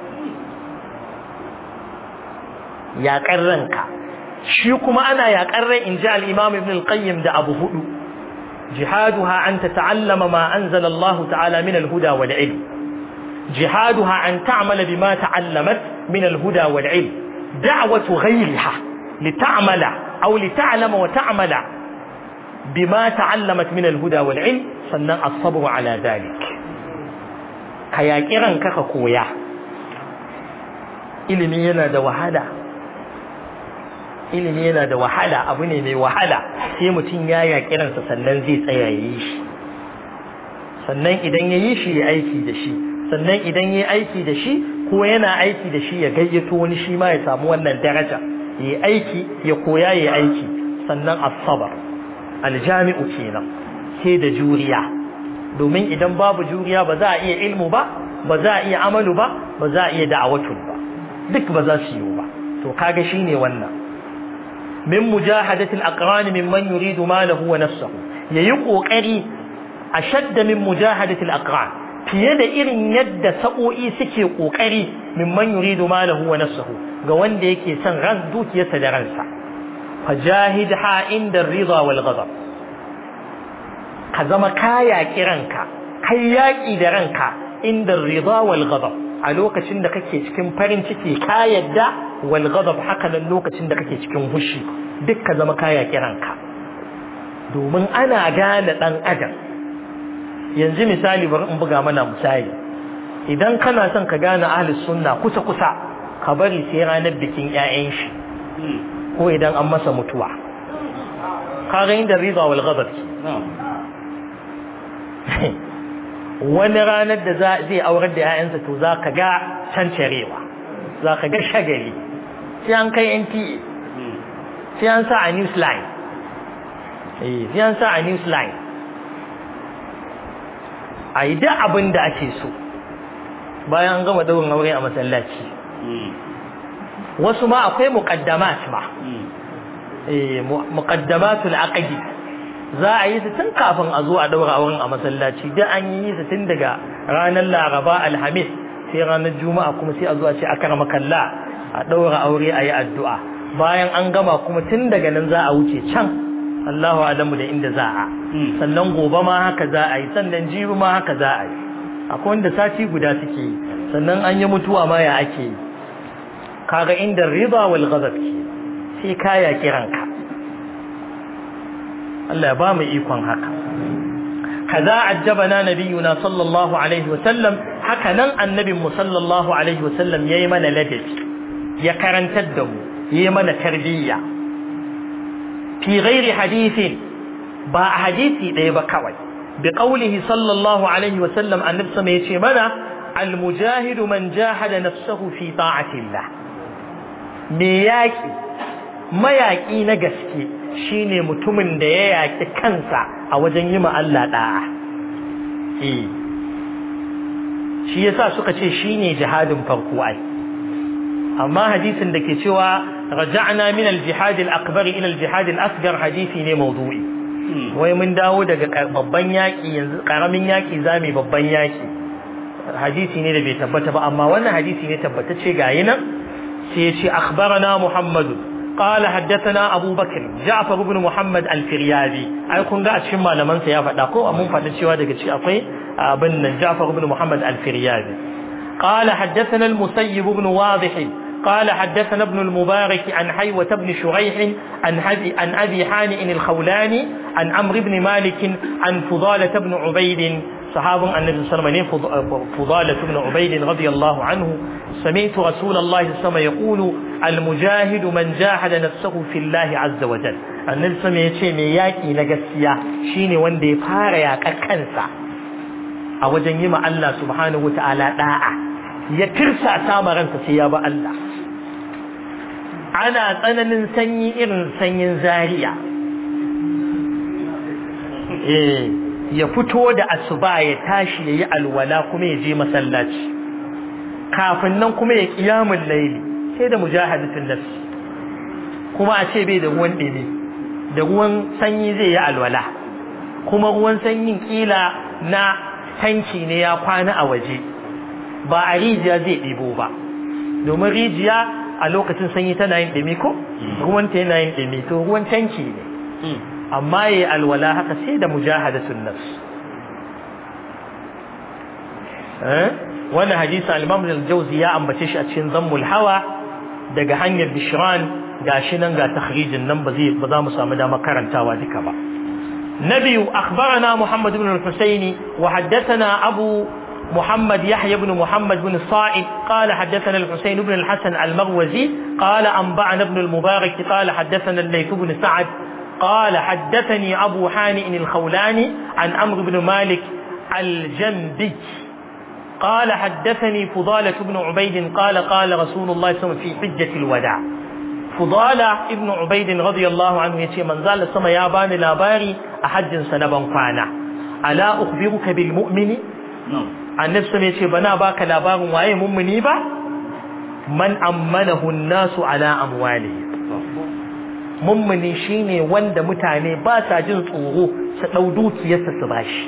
yaƙar ranka shi kuma ana yaƙar rai in ji al'imam ibn al-qayyim da abu hudu jihaduha an ta ta'allama ma anzala Allah ta'ala min al-huda wal ilm jihaduha an ta'mala bima ta'allamat min al-huda wal ilm دعوة غيرها لتعمل أو لتعلم وتعمل بما تعلمت من الهدى والعلم صنع الصبر على ذلك كياكيران كaka koya ilimi yana da wahala ilimi yana da wahala abu ne mai wahala sai mutum ya yakiransa sannan zai tsaya yi shi sannan idan ya yi shi ya aiki da shi sannan idan ya aiki da shi ko yana aiki da shi ya gayyato wani shi ma ya samu wannan daraja ya aiki ya koya ya aiki sannan asabar aljami'u kenan sai da juriya domin idan babu juriya ba za a iya ilmu ba ba za a iya amalu ba ba za a iya da'awatu ba duk ba za su yi ba to kaga shine wannan min mujahadati al-aqran mimman yuridu malahu wa nafsuhu yayi kokari ashadda min mujahadati al-aqran fiye da irin yadda sa'o'i suke kokari mimman yuridu malahu wa nafsuhu ga wanda yake son ran dukiyarsa da ransa fajahidha inda ar-ridha wal ghadab ka zama kaya kiranka kai yaki da ranka inda ar-ridha wal ghadab a lokacin da kake cikin farin ciki ka yadda wal ghadab haka nan lokacin da kake cikin hushi duk ka zama kaya kiranka domin ana gane dan adam yanzu misali bari in buga mana misali idan kana son ka gane ahli sunna kusa kusa ka bari sai ranar bikin 'ya'yan shi ko idan an masa mutuwa kaga inda riba wal ghadab wani ranar da zai aurar da 'ya'yansa to za ka ga cancarewa za ka ga shagali sai an kai nta sai an sa a newsline sai an sa a newsline a yi duk abin da ake so bayan an gama daurin aure a masallaci wasu ma akwai muqaddamat ba eh muqaddamatul aqdi za a yi su tun kafin a zo a daura auren a masallaci da an yi su tun daga ranar laraba alhamis sai ranar juma'a kuma sai a zo a ce akarama kalla a daura aure a yi addu'a bayan an gama kuma tun daga nan za a wuce can Allahu alamu da inda za a sannan gobe ma haka za a yi sannan jibi ma haka za a yi akwai wanda sati guda suke yi sannan an yi mutuwa ma ya ake yi kaga inda riba wal ghadab ke sai kaya kiranka Allah ya ba mu ikon haka kaza ajjabana nabiyuna sallallahu alaihi wasallam haka nan annabin mu sallallahu alaihi wasallam yayi mana ladabi ya karantar da mu yayi mana tarbiyya fi ghairi hadithin ba a hadisi ɗaya ba kawai bi qawlihi sallallahu alaihi wasallam annabi sama yace mana al mujahidu man jahada nafsahu fi ta'atillah me yaki mayaki na gaske shine mutumin da ya yaki kansa a wajen yi ma Allah da'a eh shi yasa suka ce shine jihadin farko ai amma hadisin da ke cewa raja'na min al-jihad al-akbar ila al-jihad al-asghar hadisi ne mawdu'i wai mun dawo daga babban yaki yanzu karamin yaki zamu babban yaki hadisi ne da bai tabbata ba amma wannan hadisi ne tabbatacce ga nan sai ya ce akhbarana muhammadu قال حدثنا أبو بكر جعفر بن محمد الفريابي أي كون قاعد شما لمن سيافة داكو أمون فتن شوا دقى شيء أقوي بن جعفر بن محمد الفريابي قال حدثنا المسيب بن واضح قال حدثنا ابن المبارك عن حيوة بن شريح عن, عن أبي حانئ الخولاني عن عمرو بن مالك عن فضالة بن عبيد صحاب النبي صلى الله عليه وسلم فضالة بن عبيد رضي الله عنه سمعت رسول الله صلى الله عليه وسلم يقول المجاهد من جاهد نفسه في الله عز وجل النبي صلى الله عليه وسلم ياكي نغسيا شيني وندي فارا يا كنسا a wajen yi ma Allah subhanahu wa ta'ala da'a ya tirsa sama ransa sai ya ba Allah ana tsananin sanyi irin sanyin zariya eh ya fito da asuba ya tashi ya yi alwala kuma ya je masallaci kafin nan kuma ya kiyamun laili sai da mujahadatun nafsi kuma a ce bai da ruwan ɗumi da ruwan sanyi zai yi alwala kuma ruwan sanyin kila na tanki ne ya kwana a waje ba a rijiya zai ɗibo ba domin rijiya a lokacin sanyi tana yin ɗumi ko ruwanta yana yin ɗumi to ruwan tanki ne amma yayi alwala haka sai da mujahadatun nafs eh wannan hadisi al-Imam al-Jawzi ya ambace shi a cikin Zammul Hawa daga hanyar Bishran gashi nan ga takhrijin nan ba zai ba za mu samu dama karantawa duka ba نبي أخبرنا محمد بن الحسين وحدثنا أبو محمد يحيى بن محمد بن الصائد قال حدثنا الحسين بن الحسن المروزي قال أنبعنا ابن المبارك قال حدثنا الليث بن سعد قال حدثني أبو حانئ الخولاني عن عمرو بن مالك الجنبي قال حدثني فضالة بن عبيد قال قال رسول الله صلى الله عليه وسلم في حجة الوداع Fudala ibn Ubaid radiyallahu anhu yace manzo Allah sama ya bani labari a hajjin sa na ban kwana ala ukhbiruka bil mu'mini annabi sama yace bana baka labarin waye mu'mini ba man ammanahu an-nasu ala amwalihi mu'mini shine wanda mutane ba sa jin tsoro su dau dukiyarsa su bashi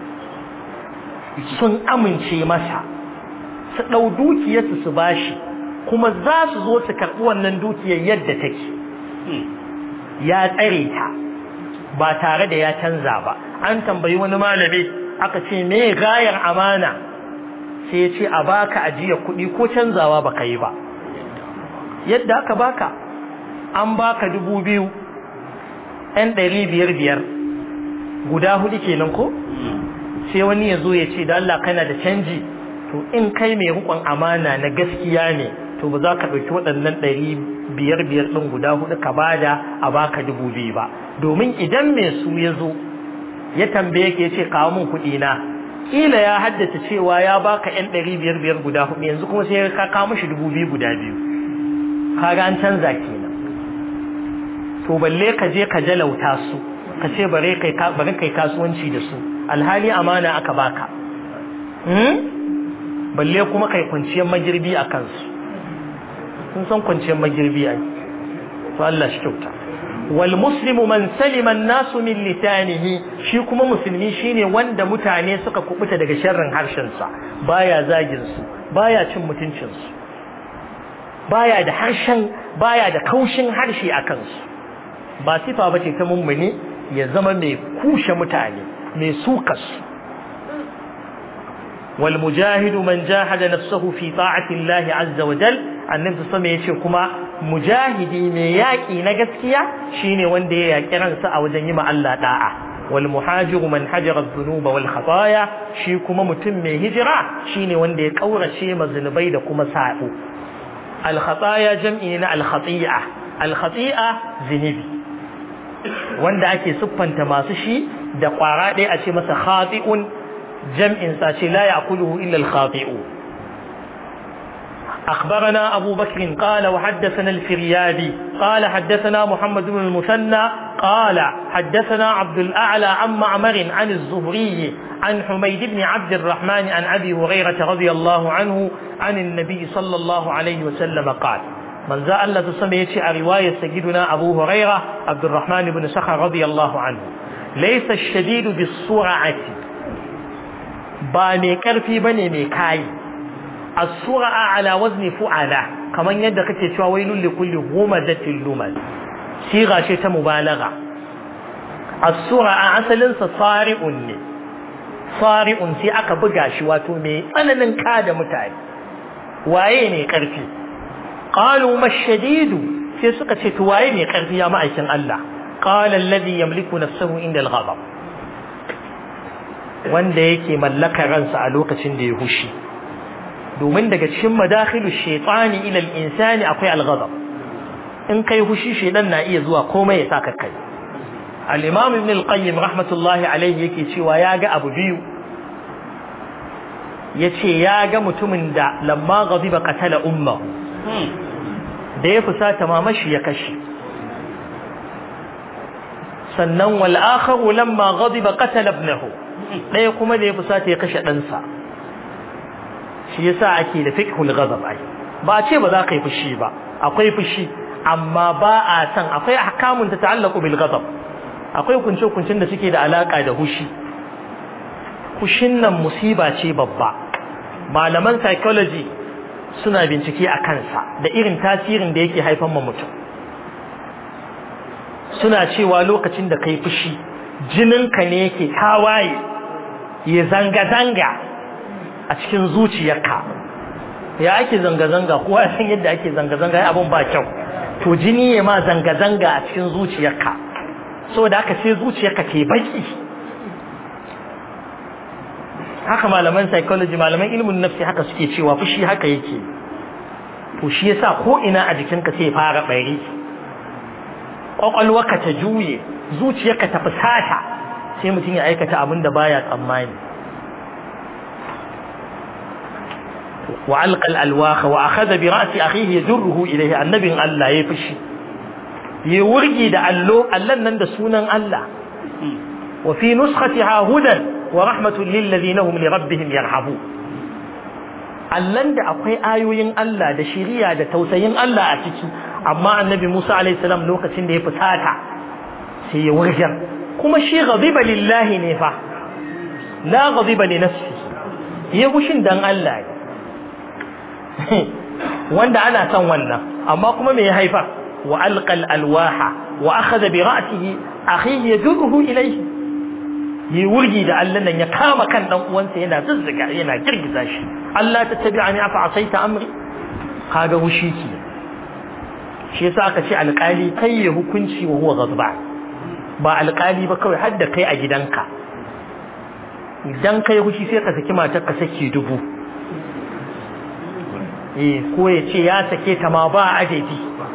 sun amince masa su dau dukiyarsa su bashi kuma za su zo su karɓi wannan dukiyar yadda take ya tsare ta ba tare da ya canza ba an tambayi wani malami aka ce me gayar amana sai ya ce a baka ajiya kuɗi ko canzawa ba ka yi ba yadda aka baka an baka dubu biyu ɗan ɗari biyar biyar guda hudu kenan ko sai wani ya zo ya ce da Allah kana da canji to in kai mai rukun amana na gaskiya ne to ba za ka ɗauki waɗannan ɗari biyar biyar ɗin guda hudu ka bada a baka dubu biyu ba domin idan mai su ya zo ya tambaye ka ya ce kawo min kuɗi na kila ya haddace cewa ya baka yan ɗari biyar biyar guda hudu yanzu kuma sai ka kawo mishi dubu biyu guda biyu kaga an canza kenan to balle ka je ka jalauta su ka ce bare kai bare kai kasuwanci da su alhali amana aka baka hmm? balle kuma kai kwanciyar magirbi a kansu sun san kwanciyar magirbi ai to Allah shi kyauta wal muslimu man salima nasu min lisanihi shi kuma musulmi shine wanda mutane suka kubuta daga sharrin harshen sa baya zagin su baya cin mutuncin su baya da harshen baya da kaushin harshe a kansu ba sifa bace ta mummuni ya zama mai kushe mutane mai sukas wal mujahidu man jahada nafsahu fi ta'ati Allah azza wa jal annabi sama yace kuma mujahidi mai yaki na gaskiya shine wanda ya yaki ransa a wajen yi ma Allah da'a wal muhajiru man hajara dhunuba wal khataaya shi kuma mutum mai hijira shine wanda ya kaurace mazunubai da kuma sa'o al khataaya jam'i na al khati'a al khati'a zinubi wanda ake siffanta masu shi da kwara ɗaya a ce masa khati'un jam'in sa ce la ya'kuluhu illa al-khati'u أخبرنا أبو بكر قال وحدثنا الفريابي قال حدثنا محمد بن المثنى قال حدثنا عبد الأعلى عن معمر عن الزهري عن حميد بن عبد الرحمن عن أبي هريرة رضي الله عنه عن النبي صلى الله عليه وسلم قال من ذا الله تسمى يتي رواية سيدنا أبو هريرة عبد الرحمن بن سخر رضي الله عنه ليس الشديد بالسرعة باني كرفي بني ميكاي السرعة على وزن فعلة كمان يدك تشوى ويل لكل همزة لمز صيغة شيء مبالغة السرعة أصلا صارئ صارئ سي أكا بغاشي واتو مي أنا ننكاد متعب وأين كرفي قالوا ما الشديد sai suka ce to waye mai karfi ya ma'aikin Allah qala alladhi yamliku nafsahu inda al-ghadab wanda yake mallaka ransa a lokacin da ya hushi domin daga cikin madakhilu shaytani ila al-insani akwai al-ghadab in kai hushi shedan na iya zuwa komai ya saka kai al-imam ibn al-qayyim rahmatullahi alayhi yake cewa ya ga abu biyu yace ya ga mutumin da lamma ghadiba qatala ummahu da ya fusata mamashi ya kashe sannan wal akharu lamma ghadiba qatala ibnahu daya kuma da ya fusata ya kashe ɗansa shi yasa ake da fiqhul ghadab ai ba ce ba za ka yi fushi ba akwai fushi amma ba a san akwai ahkamun ta ta'allaqu bil ghadab akwai kunce kuncin da suke da alaka da hushi hushin nan musiba ce babba malaman psychology suna bincike a kansa da irin tasirin da yake haifan ma mutum suna cewa lokacin da kai fushi jininka ne yake tawaye ya zanga-zanga a cikin zuciyarka ya ake zanga-zanga kowa san yadda ake zanga-zanga ya abin ba kyau to jini ya ma zanga-zanga a cikin zuciyarka saboda haka sai zuciyarka ke baki haka malaman psychology malaman ilimin nafsi haka suke cewa fushi haka yake to shi yasa ko ina a jikinka sai fara bari kwakwalwarka ta juye zuciyarka ta fusata sai mutum ya aikata abin da baya tsammani wa alqa alwaha wa akhadha bi ra'si akhihi yajruhu ilayhi annabin Allah ya fushi ya wurgi da allo allan nan da sunan Allah wa fi nuskhatiha hudan wa rahmatun lillazina hum li rabbihim yarhabu allan da akwai ayoyin Allah da shiriya da tausayin Allah a ciki amma annabi Musa alaihi salam lokacin da ya fusata sai ya wurgar kuma shi ghadiba lillahi ne fa la ghadiba li nafsi ya gushin dan Allah ne wanda ana son wannan amma kuma me ya haifa wa alqal alwaha wa akhadha bi ra'sihi akhihi yajruhu ilayhi yi wurgi da Allah nan ya kama kan dan uwansa yana zuzzuga yana girgiza shi Allah ta tabi'ani afa asaita amri kaga wushi ki shi yasa aka ce alƙali kai ya hukunci wa huwa ghadba ba alƙali ba kawai har da kai a gidanka idan kai hushi sai ka saki matar ka saki dubu eh ko ya ce ya sake ta ma ba adadi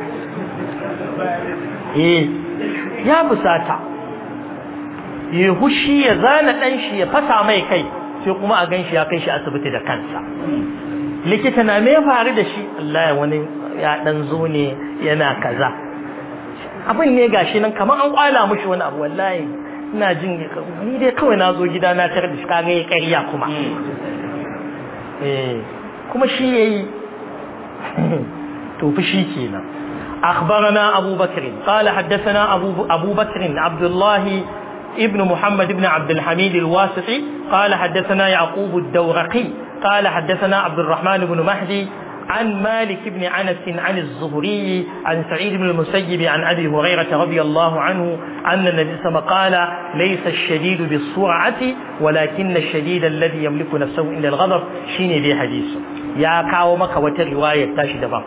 eh ya busata ya hushi ya zana dan shi ya fasa mai kai sai kuma a ganshi ya kai shi asibiti da kansa likita na me faru da shi Allah ya wani ya dan zo ne yana kaza abin ne gashi nan kamar an kwala mushi wani abu wallahi ina jin ni dai kawai na zo gida na tarar da shi kaga ya ƙarya kuma eh kuma shi yayi to fushi kenan أخبرنا أبو بكر قال حدثنا أبو, أبو بكر عبد الله ابن محمد بن عبد الحميد الواسطي قال حدثنا يعقوب الدورقي قال حدثنا عبد الرحمن بن مهدي عن مالك بن أنس عن الزهري عن سعيد بن المسيب عن أبي هريرة رضي الله عنه أن النبي صلى الله عليه وسلم قال ليس الشديد بالسرعة ولكن الشديد الذي يملك نفسه عند الغضب شيني بي حديث يا كاومك وترواية تاشي دبا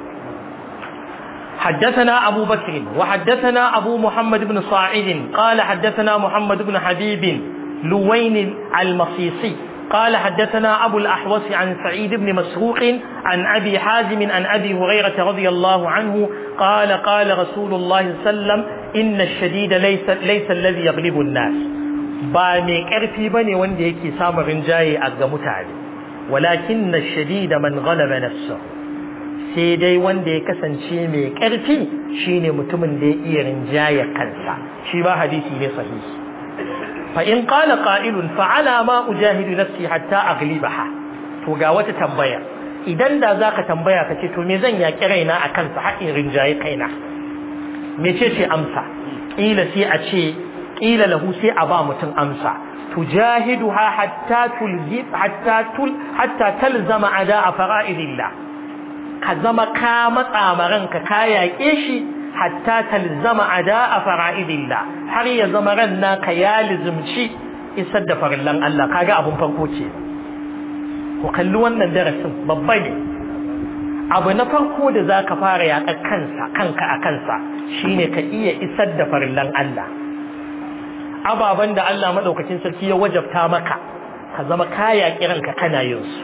حدثنا أبو بكر وحدثنا أبو محمد بن صاعد قال حدثنا محمد بن حبيب لوين المصيصي قال حدثنا أبو الأحوص عن سعيد بن مسروق عن أبي حازم عن أبي هريرة رضي الله عنه قال قال رسول الله صلى الله عليه وسلم إن الشديد ليس, ليس الذي يغلب الناس ba mai ƙarfi ba ne wanda yake samun rinjaye a ga mutane walakin na shadida man ghalaba nafsahu sai dai wanda ya kasance mai ƙarfi shine mutumin da ya iya rinjaya kansa shi ba hadisi ne sahihi fa in qala qa'ilun fa ala ma ujahidu nafsi hatta aghlibaha to ga wata tambaya idan da zaka tambaya kace to me zan yaki raina a kansa har in rinjaye kaina mece ce amsa kila sai a ce kila lahu sai a ba mutum amsa tujahiduha hatta tulzib hatta tul hatta talzama ada fara'idillah ka zama ka matsa ma ranka ka yaƙe shi hatta talzama ada'a fara'idillah har ya zama ran naka ya lizumci isar da farillan Allah kaga abun farko ce ku kalli wannan darasin babba ne abu na farko da zaka fara yaƙar kansa kanka a kansa shine ka iya isar da farillan Allah ababen da Allah madaukakin sarki ya wajabta maka ka zama ka yaƙi ranka kana yin su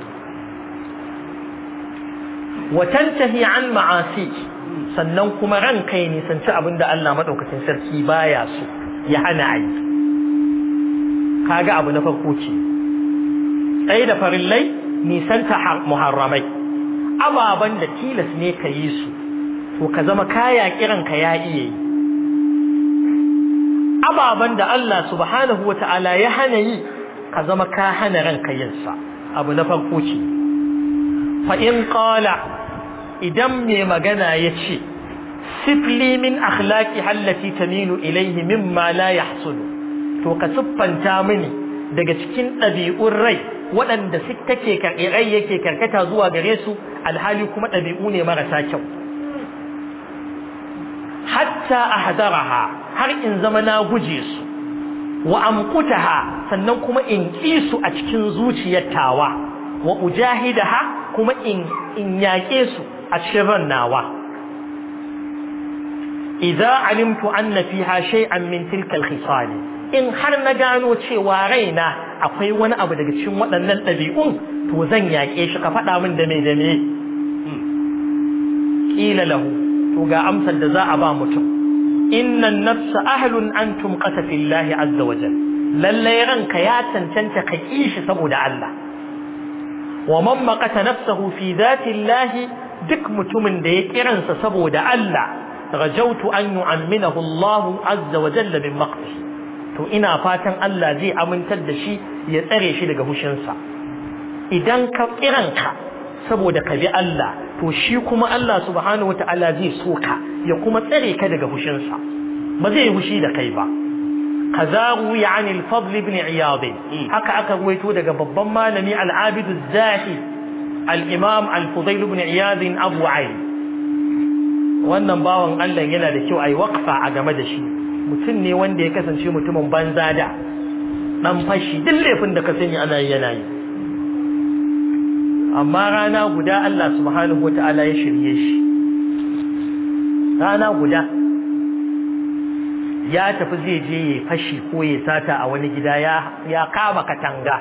watantahi an ma'asi sannan kuma ran kai nisanci abin da Allah maɗaukacin sarki baya so ya hana a yi kaga abu na farko ce tsaye da farillai nisanta muharramai ababen da tilas ne ka yi su to ka zama kaya kiranka ya iya yi ababen da Allah subhanahu wa ta'ala ya hana yi ka zama ka hana ranka yinsa abu na farko ce fa in qala idan mai magana ya ce sifli min akhlaqi hallati tamilu ilayhi mimma la yahsulu to ka siffanta mini daga cikin ɗabi'un rai waɗanda su take rai yake karkata zuwa gare su alhali kuma ɗabi'u ne marasa kyau hatta ahdaraha har in zama na guje su wa amqutaha sannan kuma in ƙi su a cikin zuciyar tawa wa ujahidaha kuma in in yaƙe su a cikin ran nawa idza alimtu anna fiha shay'an min tilka al-khisal in har na gano cewa raina akwai wani abu daga cikin waɗannan ɗabi'un to zan yaƙe shi ka faɗa min da me da me qila lahu to ga amsar da za a ba mutum inna an-nafsa ahlun antum qata fillahi azza wa jalla lalle ranka ya cancanta ka kishi saboda Allah wa man maqata nafsahu fi dhati llahi duk mutumin da ya kiransa saboda Allah rajautu an yu'amminahu Allah azza wa jalla min maqti to ina fatan Allah zai amintar da shi ya tsare shi daga hushinsa idan ka kiranka saboda ka bi Allah to shi kuma Allah subhanahu wata'ala zai so ka ya kuma tsare ka daga hushinsa ba zai hushi da kai ba kaza ruwi an al-fadl ibn iyad haka aka ruwaito daga babban malami al-abid az-zahi al-imam al-fudayl ibn iyad abu ayn wannan bawan Allah yana da kyau ai waqfa a game da shi mutum ne wanda ya kasance mutumin banza da dan fashi duk laifin da ka sani ana yi yana yi amma rana guda Allah subhanahu wata'ala ya shirye shi rana guda ya tafi zai je ya fashi ko ya sata a wani gida ya ya kama katanga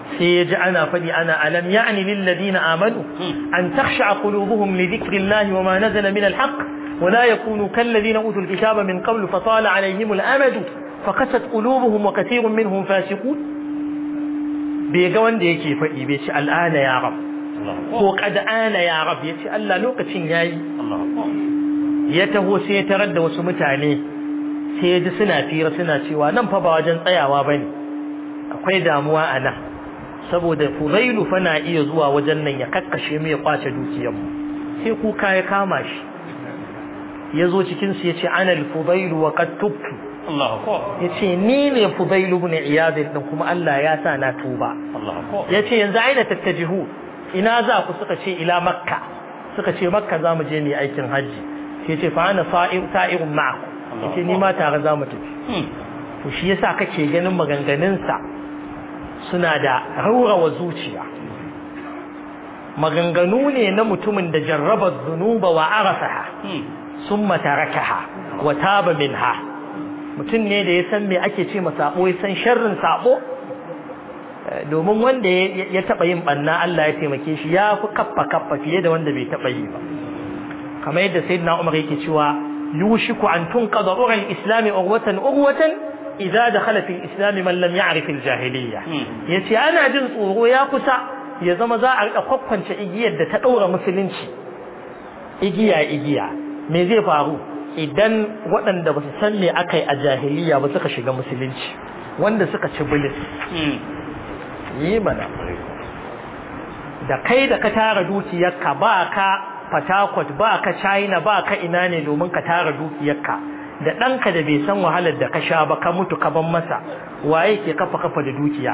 sai ya ji ana faɗi ana alam ya'ni lil ladina amanu an takhsha qulubuhum li dhikrillahi wa ma nazala min al haqq wa la yakunu kal ladina utul kitaba min qablu fa tala alayhim al amadu fa qasat qulubuhum wa kathirun minhum fasiqun bai ga wanda yake faɗi bai ce al'ana ya rab ko qad ana ya rab ya ce Allah lokacin yayi ya taho sai ya tarar da wasu mutane sai ya ji suna fira suna cewa nan fa ba wajen tsayawa bane akwai damuwa a nan saboda fudailu fa na iya zuwa wajen nan ya kakkashe mu ya kwace dukiyarmu sai kuka ya kama shi ya zo cikin su ya ce ana fudailu wa qad tubtu ya ce ni ne fudailu ibn iyad din kuma Allah ya sa na tuba ya ce yanzu aina tattajihu ina za ku suka ce ila makka suka ce makka za mu je mu aikin hajji sai ce fa ana sa'irun ma'akum ya ce ni ma tare za mu tafi to shi yasa kake ganin maganganunsa suna da raurawa zuciya maganganu ne na mutumin da jarraba zunuba wa arafaha summa tarakaha wa taba minha mutum ne da ya san me ake ce ma sabo ya san sharrin sabo domin wanda ya taba yin banna Allah ya taimake shi ya fi kaffa kaffa fiye da wanda bai taba yi ba kamar yadda sayyidina Umar yake cewa yushiku an tunqada ural islami urwatan urwatan idza dakhala fil islam man lam ya'rif al jahiliyya yace ana jin tsoro ya kusa ya zama za a rika kwakwance igiyar da ta daura musulunci igiya igiya me zai faru idan waɗanda ba su san me akai a jahiliyya ba suka shiga musulunci wanda suka ci bilis yi mana da kai da ka tara dukiyarka ba ka Fatakwat ba ka China ba ka ina ne domin ka tara dukiyarka da ɗanka da bai san wahalar da ka sha ba ka mutu ka ban masa waye ke kafa kafa da dukiya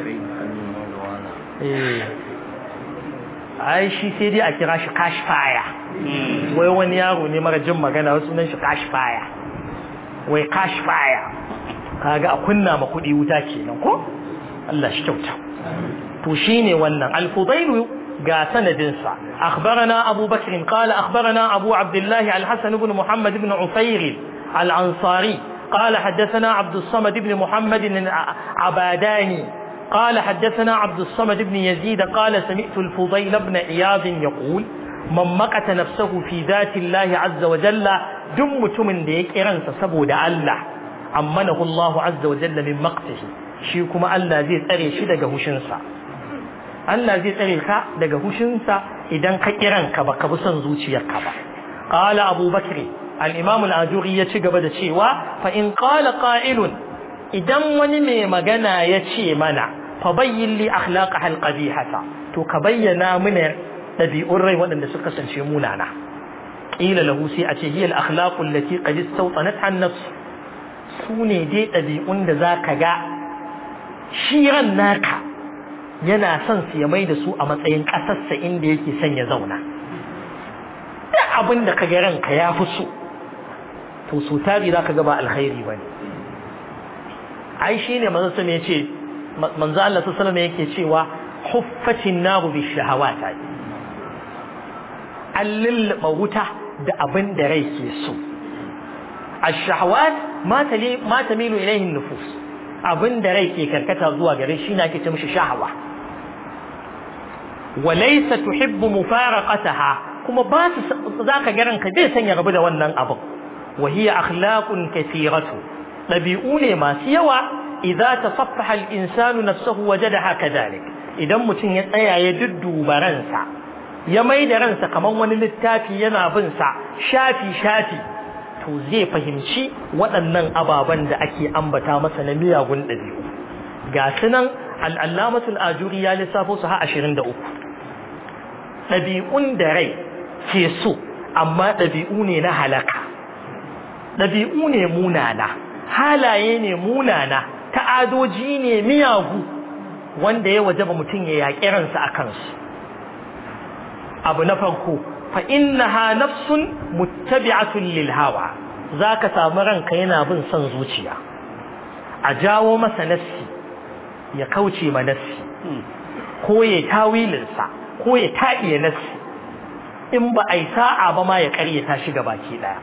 ai shi sai dai a kira shi cash fire wai wani yaro ne mara jin magana wasu sunan shi cash fire wai cash fire kaga a kunna ma kuɗi wuta kenan ko Allah shi kyauta to shine wannan al-fudailu ga sanadinsa akhbarana Abu Bakr qala akhbarana Abu Abdullah al-Hasan ibn Muhammad ibn Ufair al-Ansari قال حدثنا عبد الصمد بن محمد عباداني قال حدثنا عبد الصمد بن يزيد قال سمعت الفضيل بن عياض يقول من مقت نفسه في ذات الله عز وجل دم تمن ديك إرنس سبو دا الله عمنه الله عز وجل من مقته شيكما الله زي تري شدق هشنسا Allah zai tsare ka daga hushinsa idan ka kiranka ba ka bi son zuciyarka ba qala abu bakr al-imam al-ajuri ya ci gaba da cewa fa in qala qa'ilun idan wani mai magana ya ce mana fa bayyin li akhlaqa al-qabihata to ka bayyana mana dabi'un rai waɗanda suka kasance munana qila lahu sai a ce hiya al-akhlaqu allati qad istawtanat an-nafs sune dai dabi'un da zaka ga shiran naka yana son su ya mai da su a matsayin ƙasarsa inda yake son ya zauna duk abin da ka ga ranka ya fi so to so tari za ka ga ba alkhairi ba ne ai shi ne manzo sama ya ce manzo Allah sallallahu yake cewa huffatin naru bi shahawata an lullaba wuta da abin da rai ke so ash-shahawat ma tamilu ilayhi nufus abin da rai ke karkata zuwa gare shi na ake ce mishi shahawa walaysa tuhibbu mufaraqataha kuma ba su zaka ga ranka bai sanya rabu da wannan abin wa hiya akhlaqun kathiratu dabi'u ne masu yawa idza tasaffaha al-insanu nafsuhu wajadaha kadhalik idan mutum ya tsaya ya dudduba ransa ya mai da ransa kaman wani littafi yana bin sa shafi shafi to zai fahimci waɗannan ababen da ake ambata masa na miyagun ɗabi'u ga sunan al'allamatul ajuri ya lissafo su ha ashirin da uku ɗabi'un da rai ke so amma ɗabi'u ne na halaka ɗabi'u ne munana halaye ne munana ta'adoji ne miyagu wanda ya wajaba mutum ya yaƙi ransa a kansu abu na farko fa innaha nafsun muttabi'atun lil hawa zaka samu ranka yana bin son zuciya a jawo masa nassi ya kauce ma nassi ko ya tawilin sa ko ya taɗiye nassi in ba ai sa'a ba ma ya ƙaryata shi ga baki daya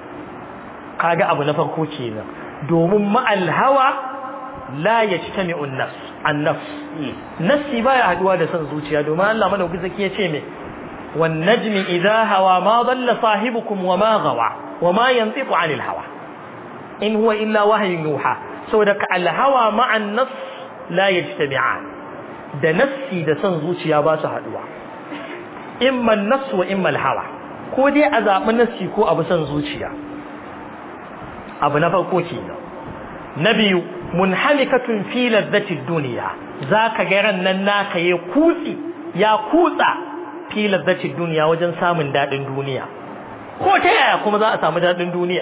kaga abu na farko kenan domin ma'al hawa la yajtami'u an-nafs annafs nafsi baya haduwa da son zuciya domin Allah madauki zaki ya ce me wan najmi idha hawa ma dalla sahibukum wa ma gawa wa ma yantiqu anil hawa in huwa illa wahyun yuha saboda ka al hawa ma an nafs la yajtami'an da nafsi da son zuciya ba su haduwa imma an-nafs wa imma al-hawa ko dai a zaɓi nafsi ko abu son zuciya abu na farko kenan na biyu munhalikatun fi ladhatid dunya zaka ga ran nan naka ya kutsi ya kutsa fi ladhatid dunya wajen samun dadin duniya ko ta yaya kuma za a samu dadin duniya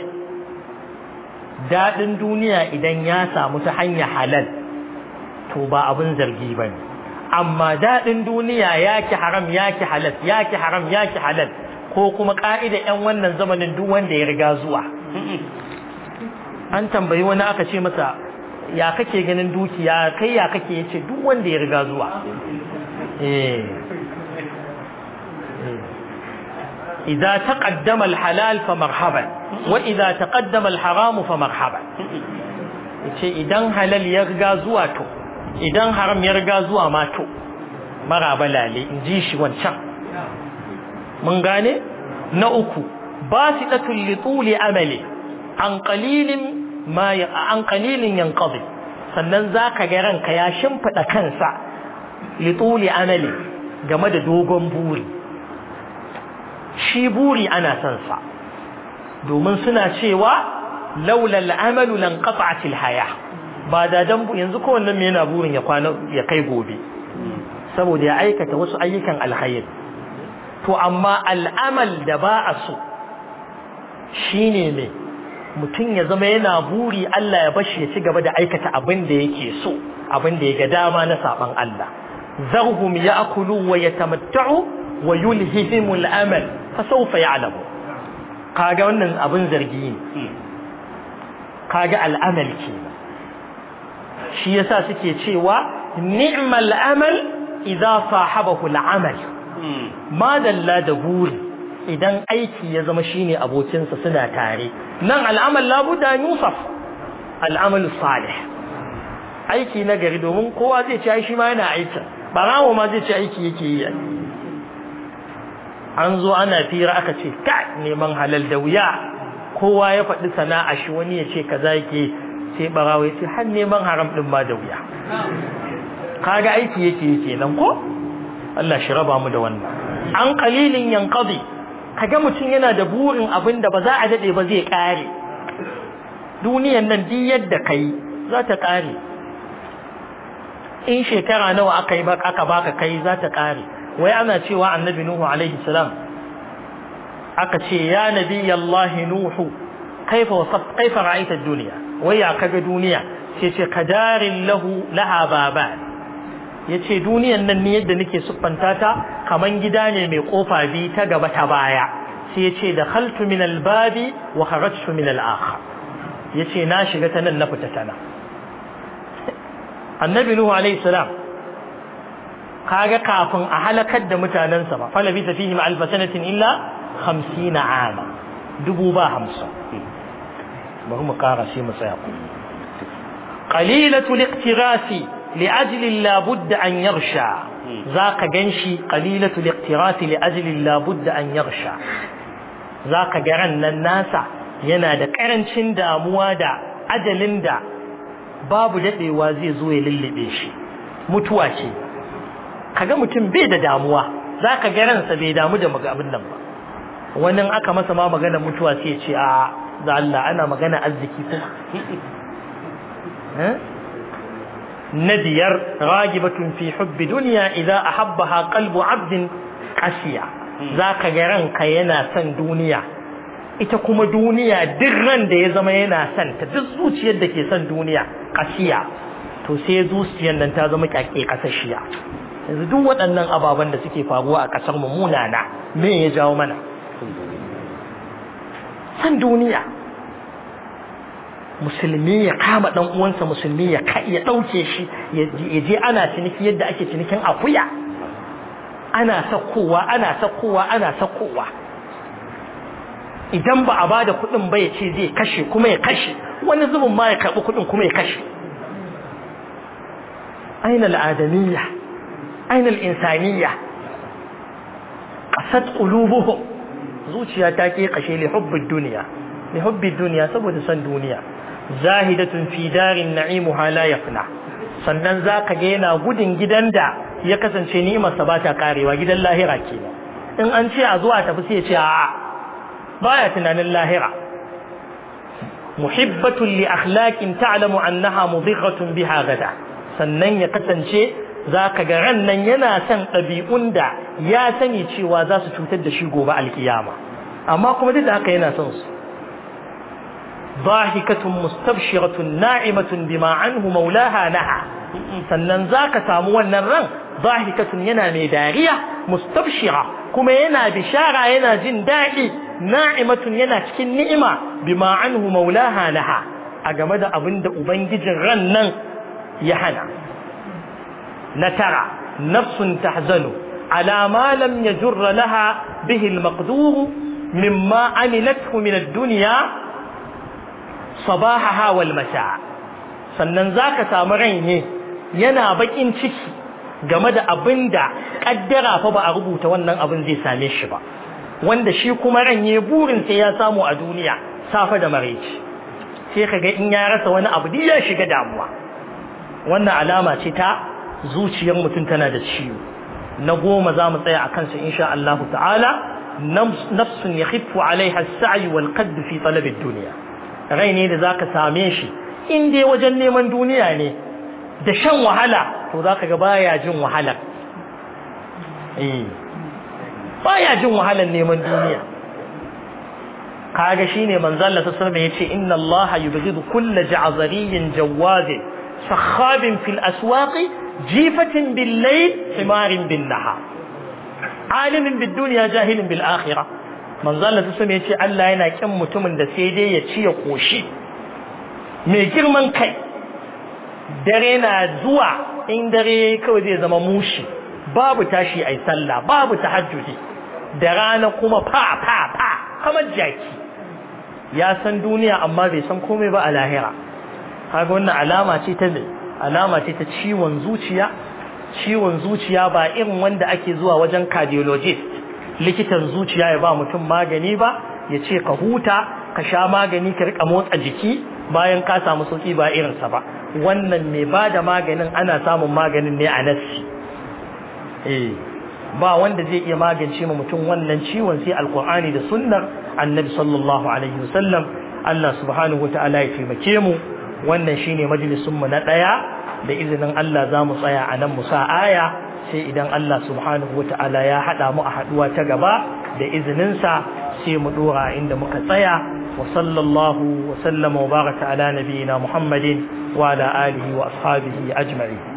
dadin duniya idan ya samu ta hanya halal to ba abin zargi bane amma dadin duniya yaki haram yaki halal yaki haram yaki halal ko kuma ka'ida yan wannan zamanin duk wanda ya riga zuwa an tambayi wani aka ce masa ya kake ganin dukiya kai ya kake yace duk wanda ya riga zuwa eh idza taqaddama al-halal fa marhaban wa idza taqaddama al-haram fa marhaban yace idan halal ya riga zuwa to idan haram ya riga zuwa ma to maraba lale in ji shi wancan mun gane na uku basidatul li tuli amali an qalilin ma an qalilin yanqadi sannan zaka ga ranka ya shimfida kansa li tuli amali game da dogon buri shi buri ana son sa domin suna cewa laula al'amalu lan qata'atil haya ba da dan yanzu ko wannan me yana burin ya kwana ya kai gobe saboda ya aikata wasu ayyukan alkhair to amma al'amal da ba a so shine me mutum ya zama yana buri Allah ya bashi ya ci gaba da aikata abin da yake so abin da ya ga dama na saban Allah zarhum ya'kulu wa yatamatta'u wa yulhihim al'amal fa sawfa ya'lamu kaga wannan abin zargi ne kaga al'amal ke shi yasa suke cewa ni'mal amal idza sahabahu al'amal madalla da buri idan aiki ya zama shine abokinsa suna tare nan al'amal labuda yusuf al'amal salih aiki na gari domin kowa zai ci shi ma yana aikin barawo ma zai ci aiki yake yi an zo ana fira aka ce ka neman halal da wuya kowa ya faɗi sana'a shi wani ya ce kaza yake sai barawo ya ce har neman haram din ma da wuya kaga aiki yake yake nan ko Allah shi raba mu da wannan an qalilin yanqadi kaga mutum yana da burin abin da ba za a dade ba zai kare duniyan nan duk yadda kai za ta kare in shekara nawa aka yi aka baka kai za ta kare wai ana cewa annabi nuhu alaihi salam aka ce ya nabi Allah nuhu kaifa wasaf kaifa ra'aita ad-dunya wai ya kaga duniya sai ce kadarin lahu laha baban yace duniyan nan ne yadda nake siffanta ta kaman gida ne mai kofa bi ta gaba ta baya sai yace dakhaltu min al-babi wa kharajtu min al-akhar yace na shiga ta nan na fita ta nan annabi nuhu alayhi salam kaga kafin a halakar da mutanansa ba fa labisa fihim alf sanatin illa 50 ama dubu ba 50 bari mu kara sai mu tsaya ku qalilatu liqtirasi لأجل لا بد أن يغشى ذاك جنشي قليلة الاقتراث لأجل لا بد أن يغشى ذاك جرن الناس yana da ƙarancin damuwa da ajalin da babu daɗewa zai zo ya lullube shi mutuwa ce kaga mutum bai da damuwa za ka ga ransa bai damu da abin nan ba wani aka masa ma magana mutuwa sai ce a da Allah ana magana arziki ko ندير راغبة في حب دنيا إذا أحبها قلب عبد قسيا ذاك جران كينا سن دنيا ita kuma duniya duk ran da ya zama yana son ta duk zuciyar da ke son duniya kasiya to sai zuciyar nan ta zama kyake kasashiya yanzu duk waɗannan ababen da suke faruwa a ƙasar mu munana me ya jawo mana san duniya musulmi ya kama dan uwansa musulmi ya ya dauke shi ya je ana ciniki yadda ake cinikin akuya ana sakowa ana sakowa ana sakowa idan ba a bada kuɗin ba ya ce zai kashe kuma ya kashe wani zubin ma ya karɓi kuɗin kuma ya kashe aina al'adamiyya aina al'insaniya ƙasat ƙulubuhum zuciya ta ke kashe li hubbid duniya li hubbid duniya saboda san duniya zahidatun fi darin na'imuha la yafna sannan zaka ga yana gudun gidan da ya kasance ni'imar sa bata karewa gidan lahira kenan in an ce a zuwa tafi sai ya ce a'a baya tunanin lahira muhibbatun li akhlaqin ta'lamu annaha mudighatun biha gada sannan ya kasance zaka ga ran nan yana son ɗabi'un da ya sani cewa za su cutar da shi gobe alkiyama amma kuma duk da haka yana son su ضاحكة مستبشرة ناعمة بما عنه مولاها نهى sannan zaka samu wannan ran zahikatun yana mai dariya mustabshira kuma yana bishara yana jin daɗi na'imatun yana cikin ni'ima bima anhu maulaha laha a game da abin da ubangijin ran nan ya hana na tara nafsun tahzanu ala ma lam yajurra laha bihi al-maqdur mimma amilathu min ad-dunya sabahaha wal masa sannan zaka samu rai ne yana bakin ciki game da abin da kaddara fa ba a rubuta wannan abin zai same shi ba wanda shi kuma ran ne burin sai ya samu a duniya safa da maraici sai kaga in ya rasa wani abu ya shiga damuwa wannan alama ce ta zuciyar mutum tana da ciwo na goma za mu tsaya a kansa insha Allah ta'ala nafsun yakhifu alaiha as-sa'i wal qadd fi talab ad-dunya rai ne da zaka same shi in dai wajen neman duniya ne da shan wahala to zaka ga baya jin wahala eh baya jin wahalar neman duniya kaga shine manzo Allah sallallahu alaihi wasallam yace inna Allah yubghidu kull ja'zariyyin jawaz sakhabin fil aswaq jifatin bil layl himarin bin nahar alimin bid dunya jahilin bil akhirah manzo Allah sai ya ce Allah yana kin mutumin da sai dai ya ci ya koshi mai girman kai dare na zuwa in dare kawai zai zama mushi babu tashi ai sallah babu tahajjudi da rana kuma fa fa fa kamar jaki ya san duniya amma bai san komai ba a lahira kaga wannan alama ce ta me alama ce ta ciwon zuciya ciwon zuciya ba irin wanda ake zuwa wajen cardiologist likitan zuciya ya ba mutum magani ba ya ce ka huta ka sha magani ka rika motsa jiki bayan ka samu sauki ba irinsa ba wannan mai ba da maganin ana samun maganin ne a nassi eh ba wanda zai iya magance ma mutum wannan ciwon sai alkur'ani da sunnar annabi sallallahu alaihi wasallam Allah subhanahu wataala ya taimake mu wannan shine majalisun mu na daya da izinin Allah za mu tsaya a nan mu sa aya sai idan Allah subhanahu wataala ya hada mu a haduwa ta gaba da izinin sa sai mu dora inda muka tsaya wa sallallahu wa sallama wa baraka ala nabiyyina Muhammadin wa ala alihi wa ashabihi ajma'in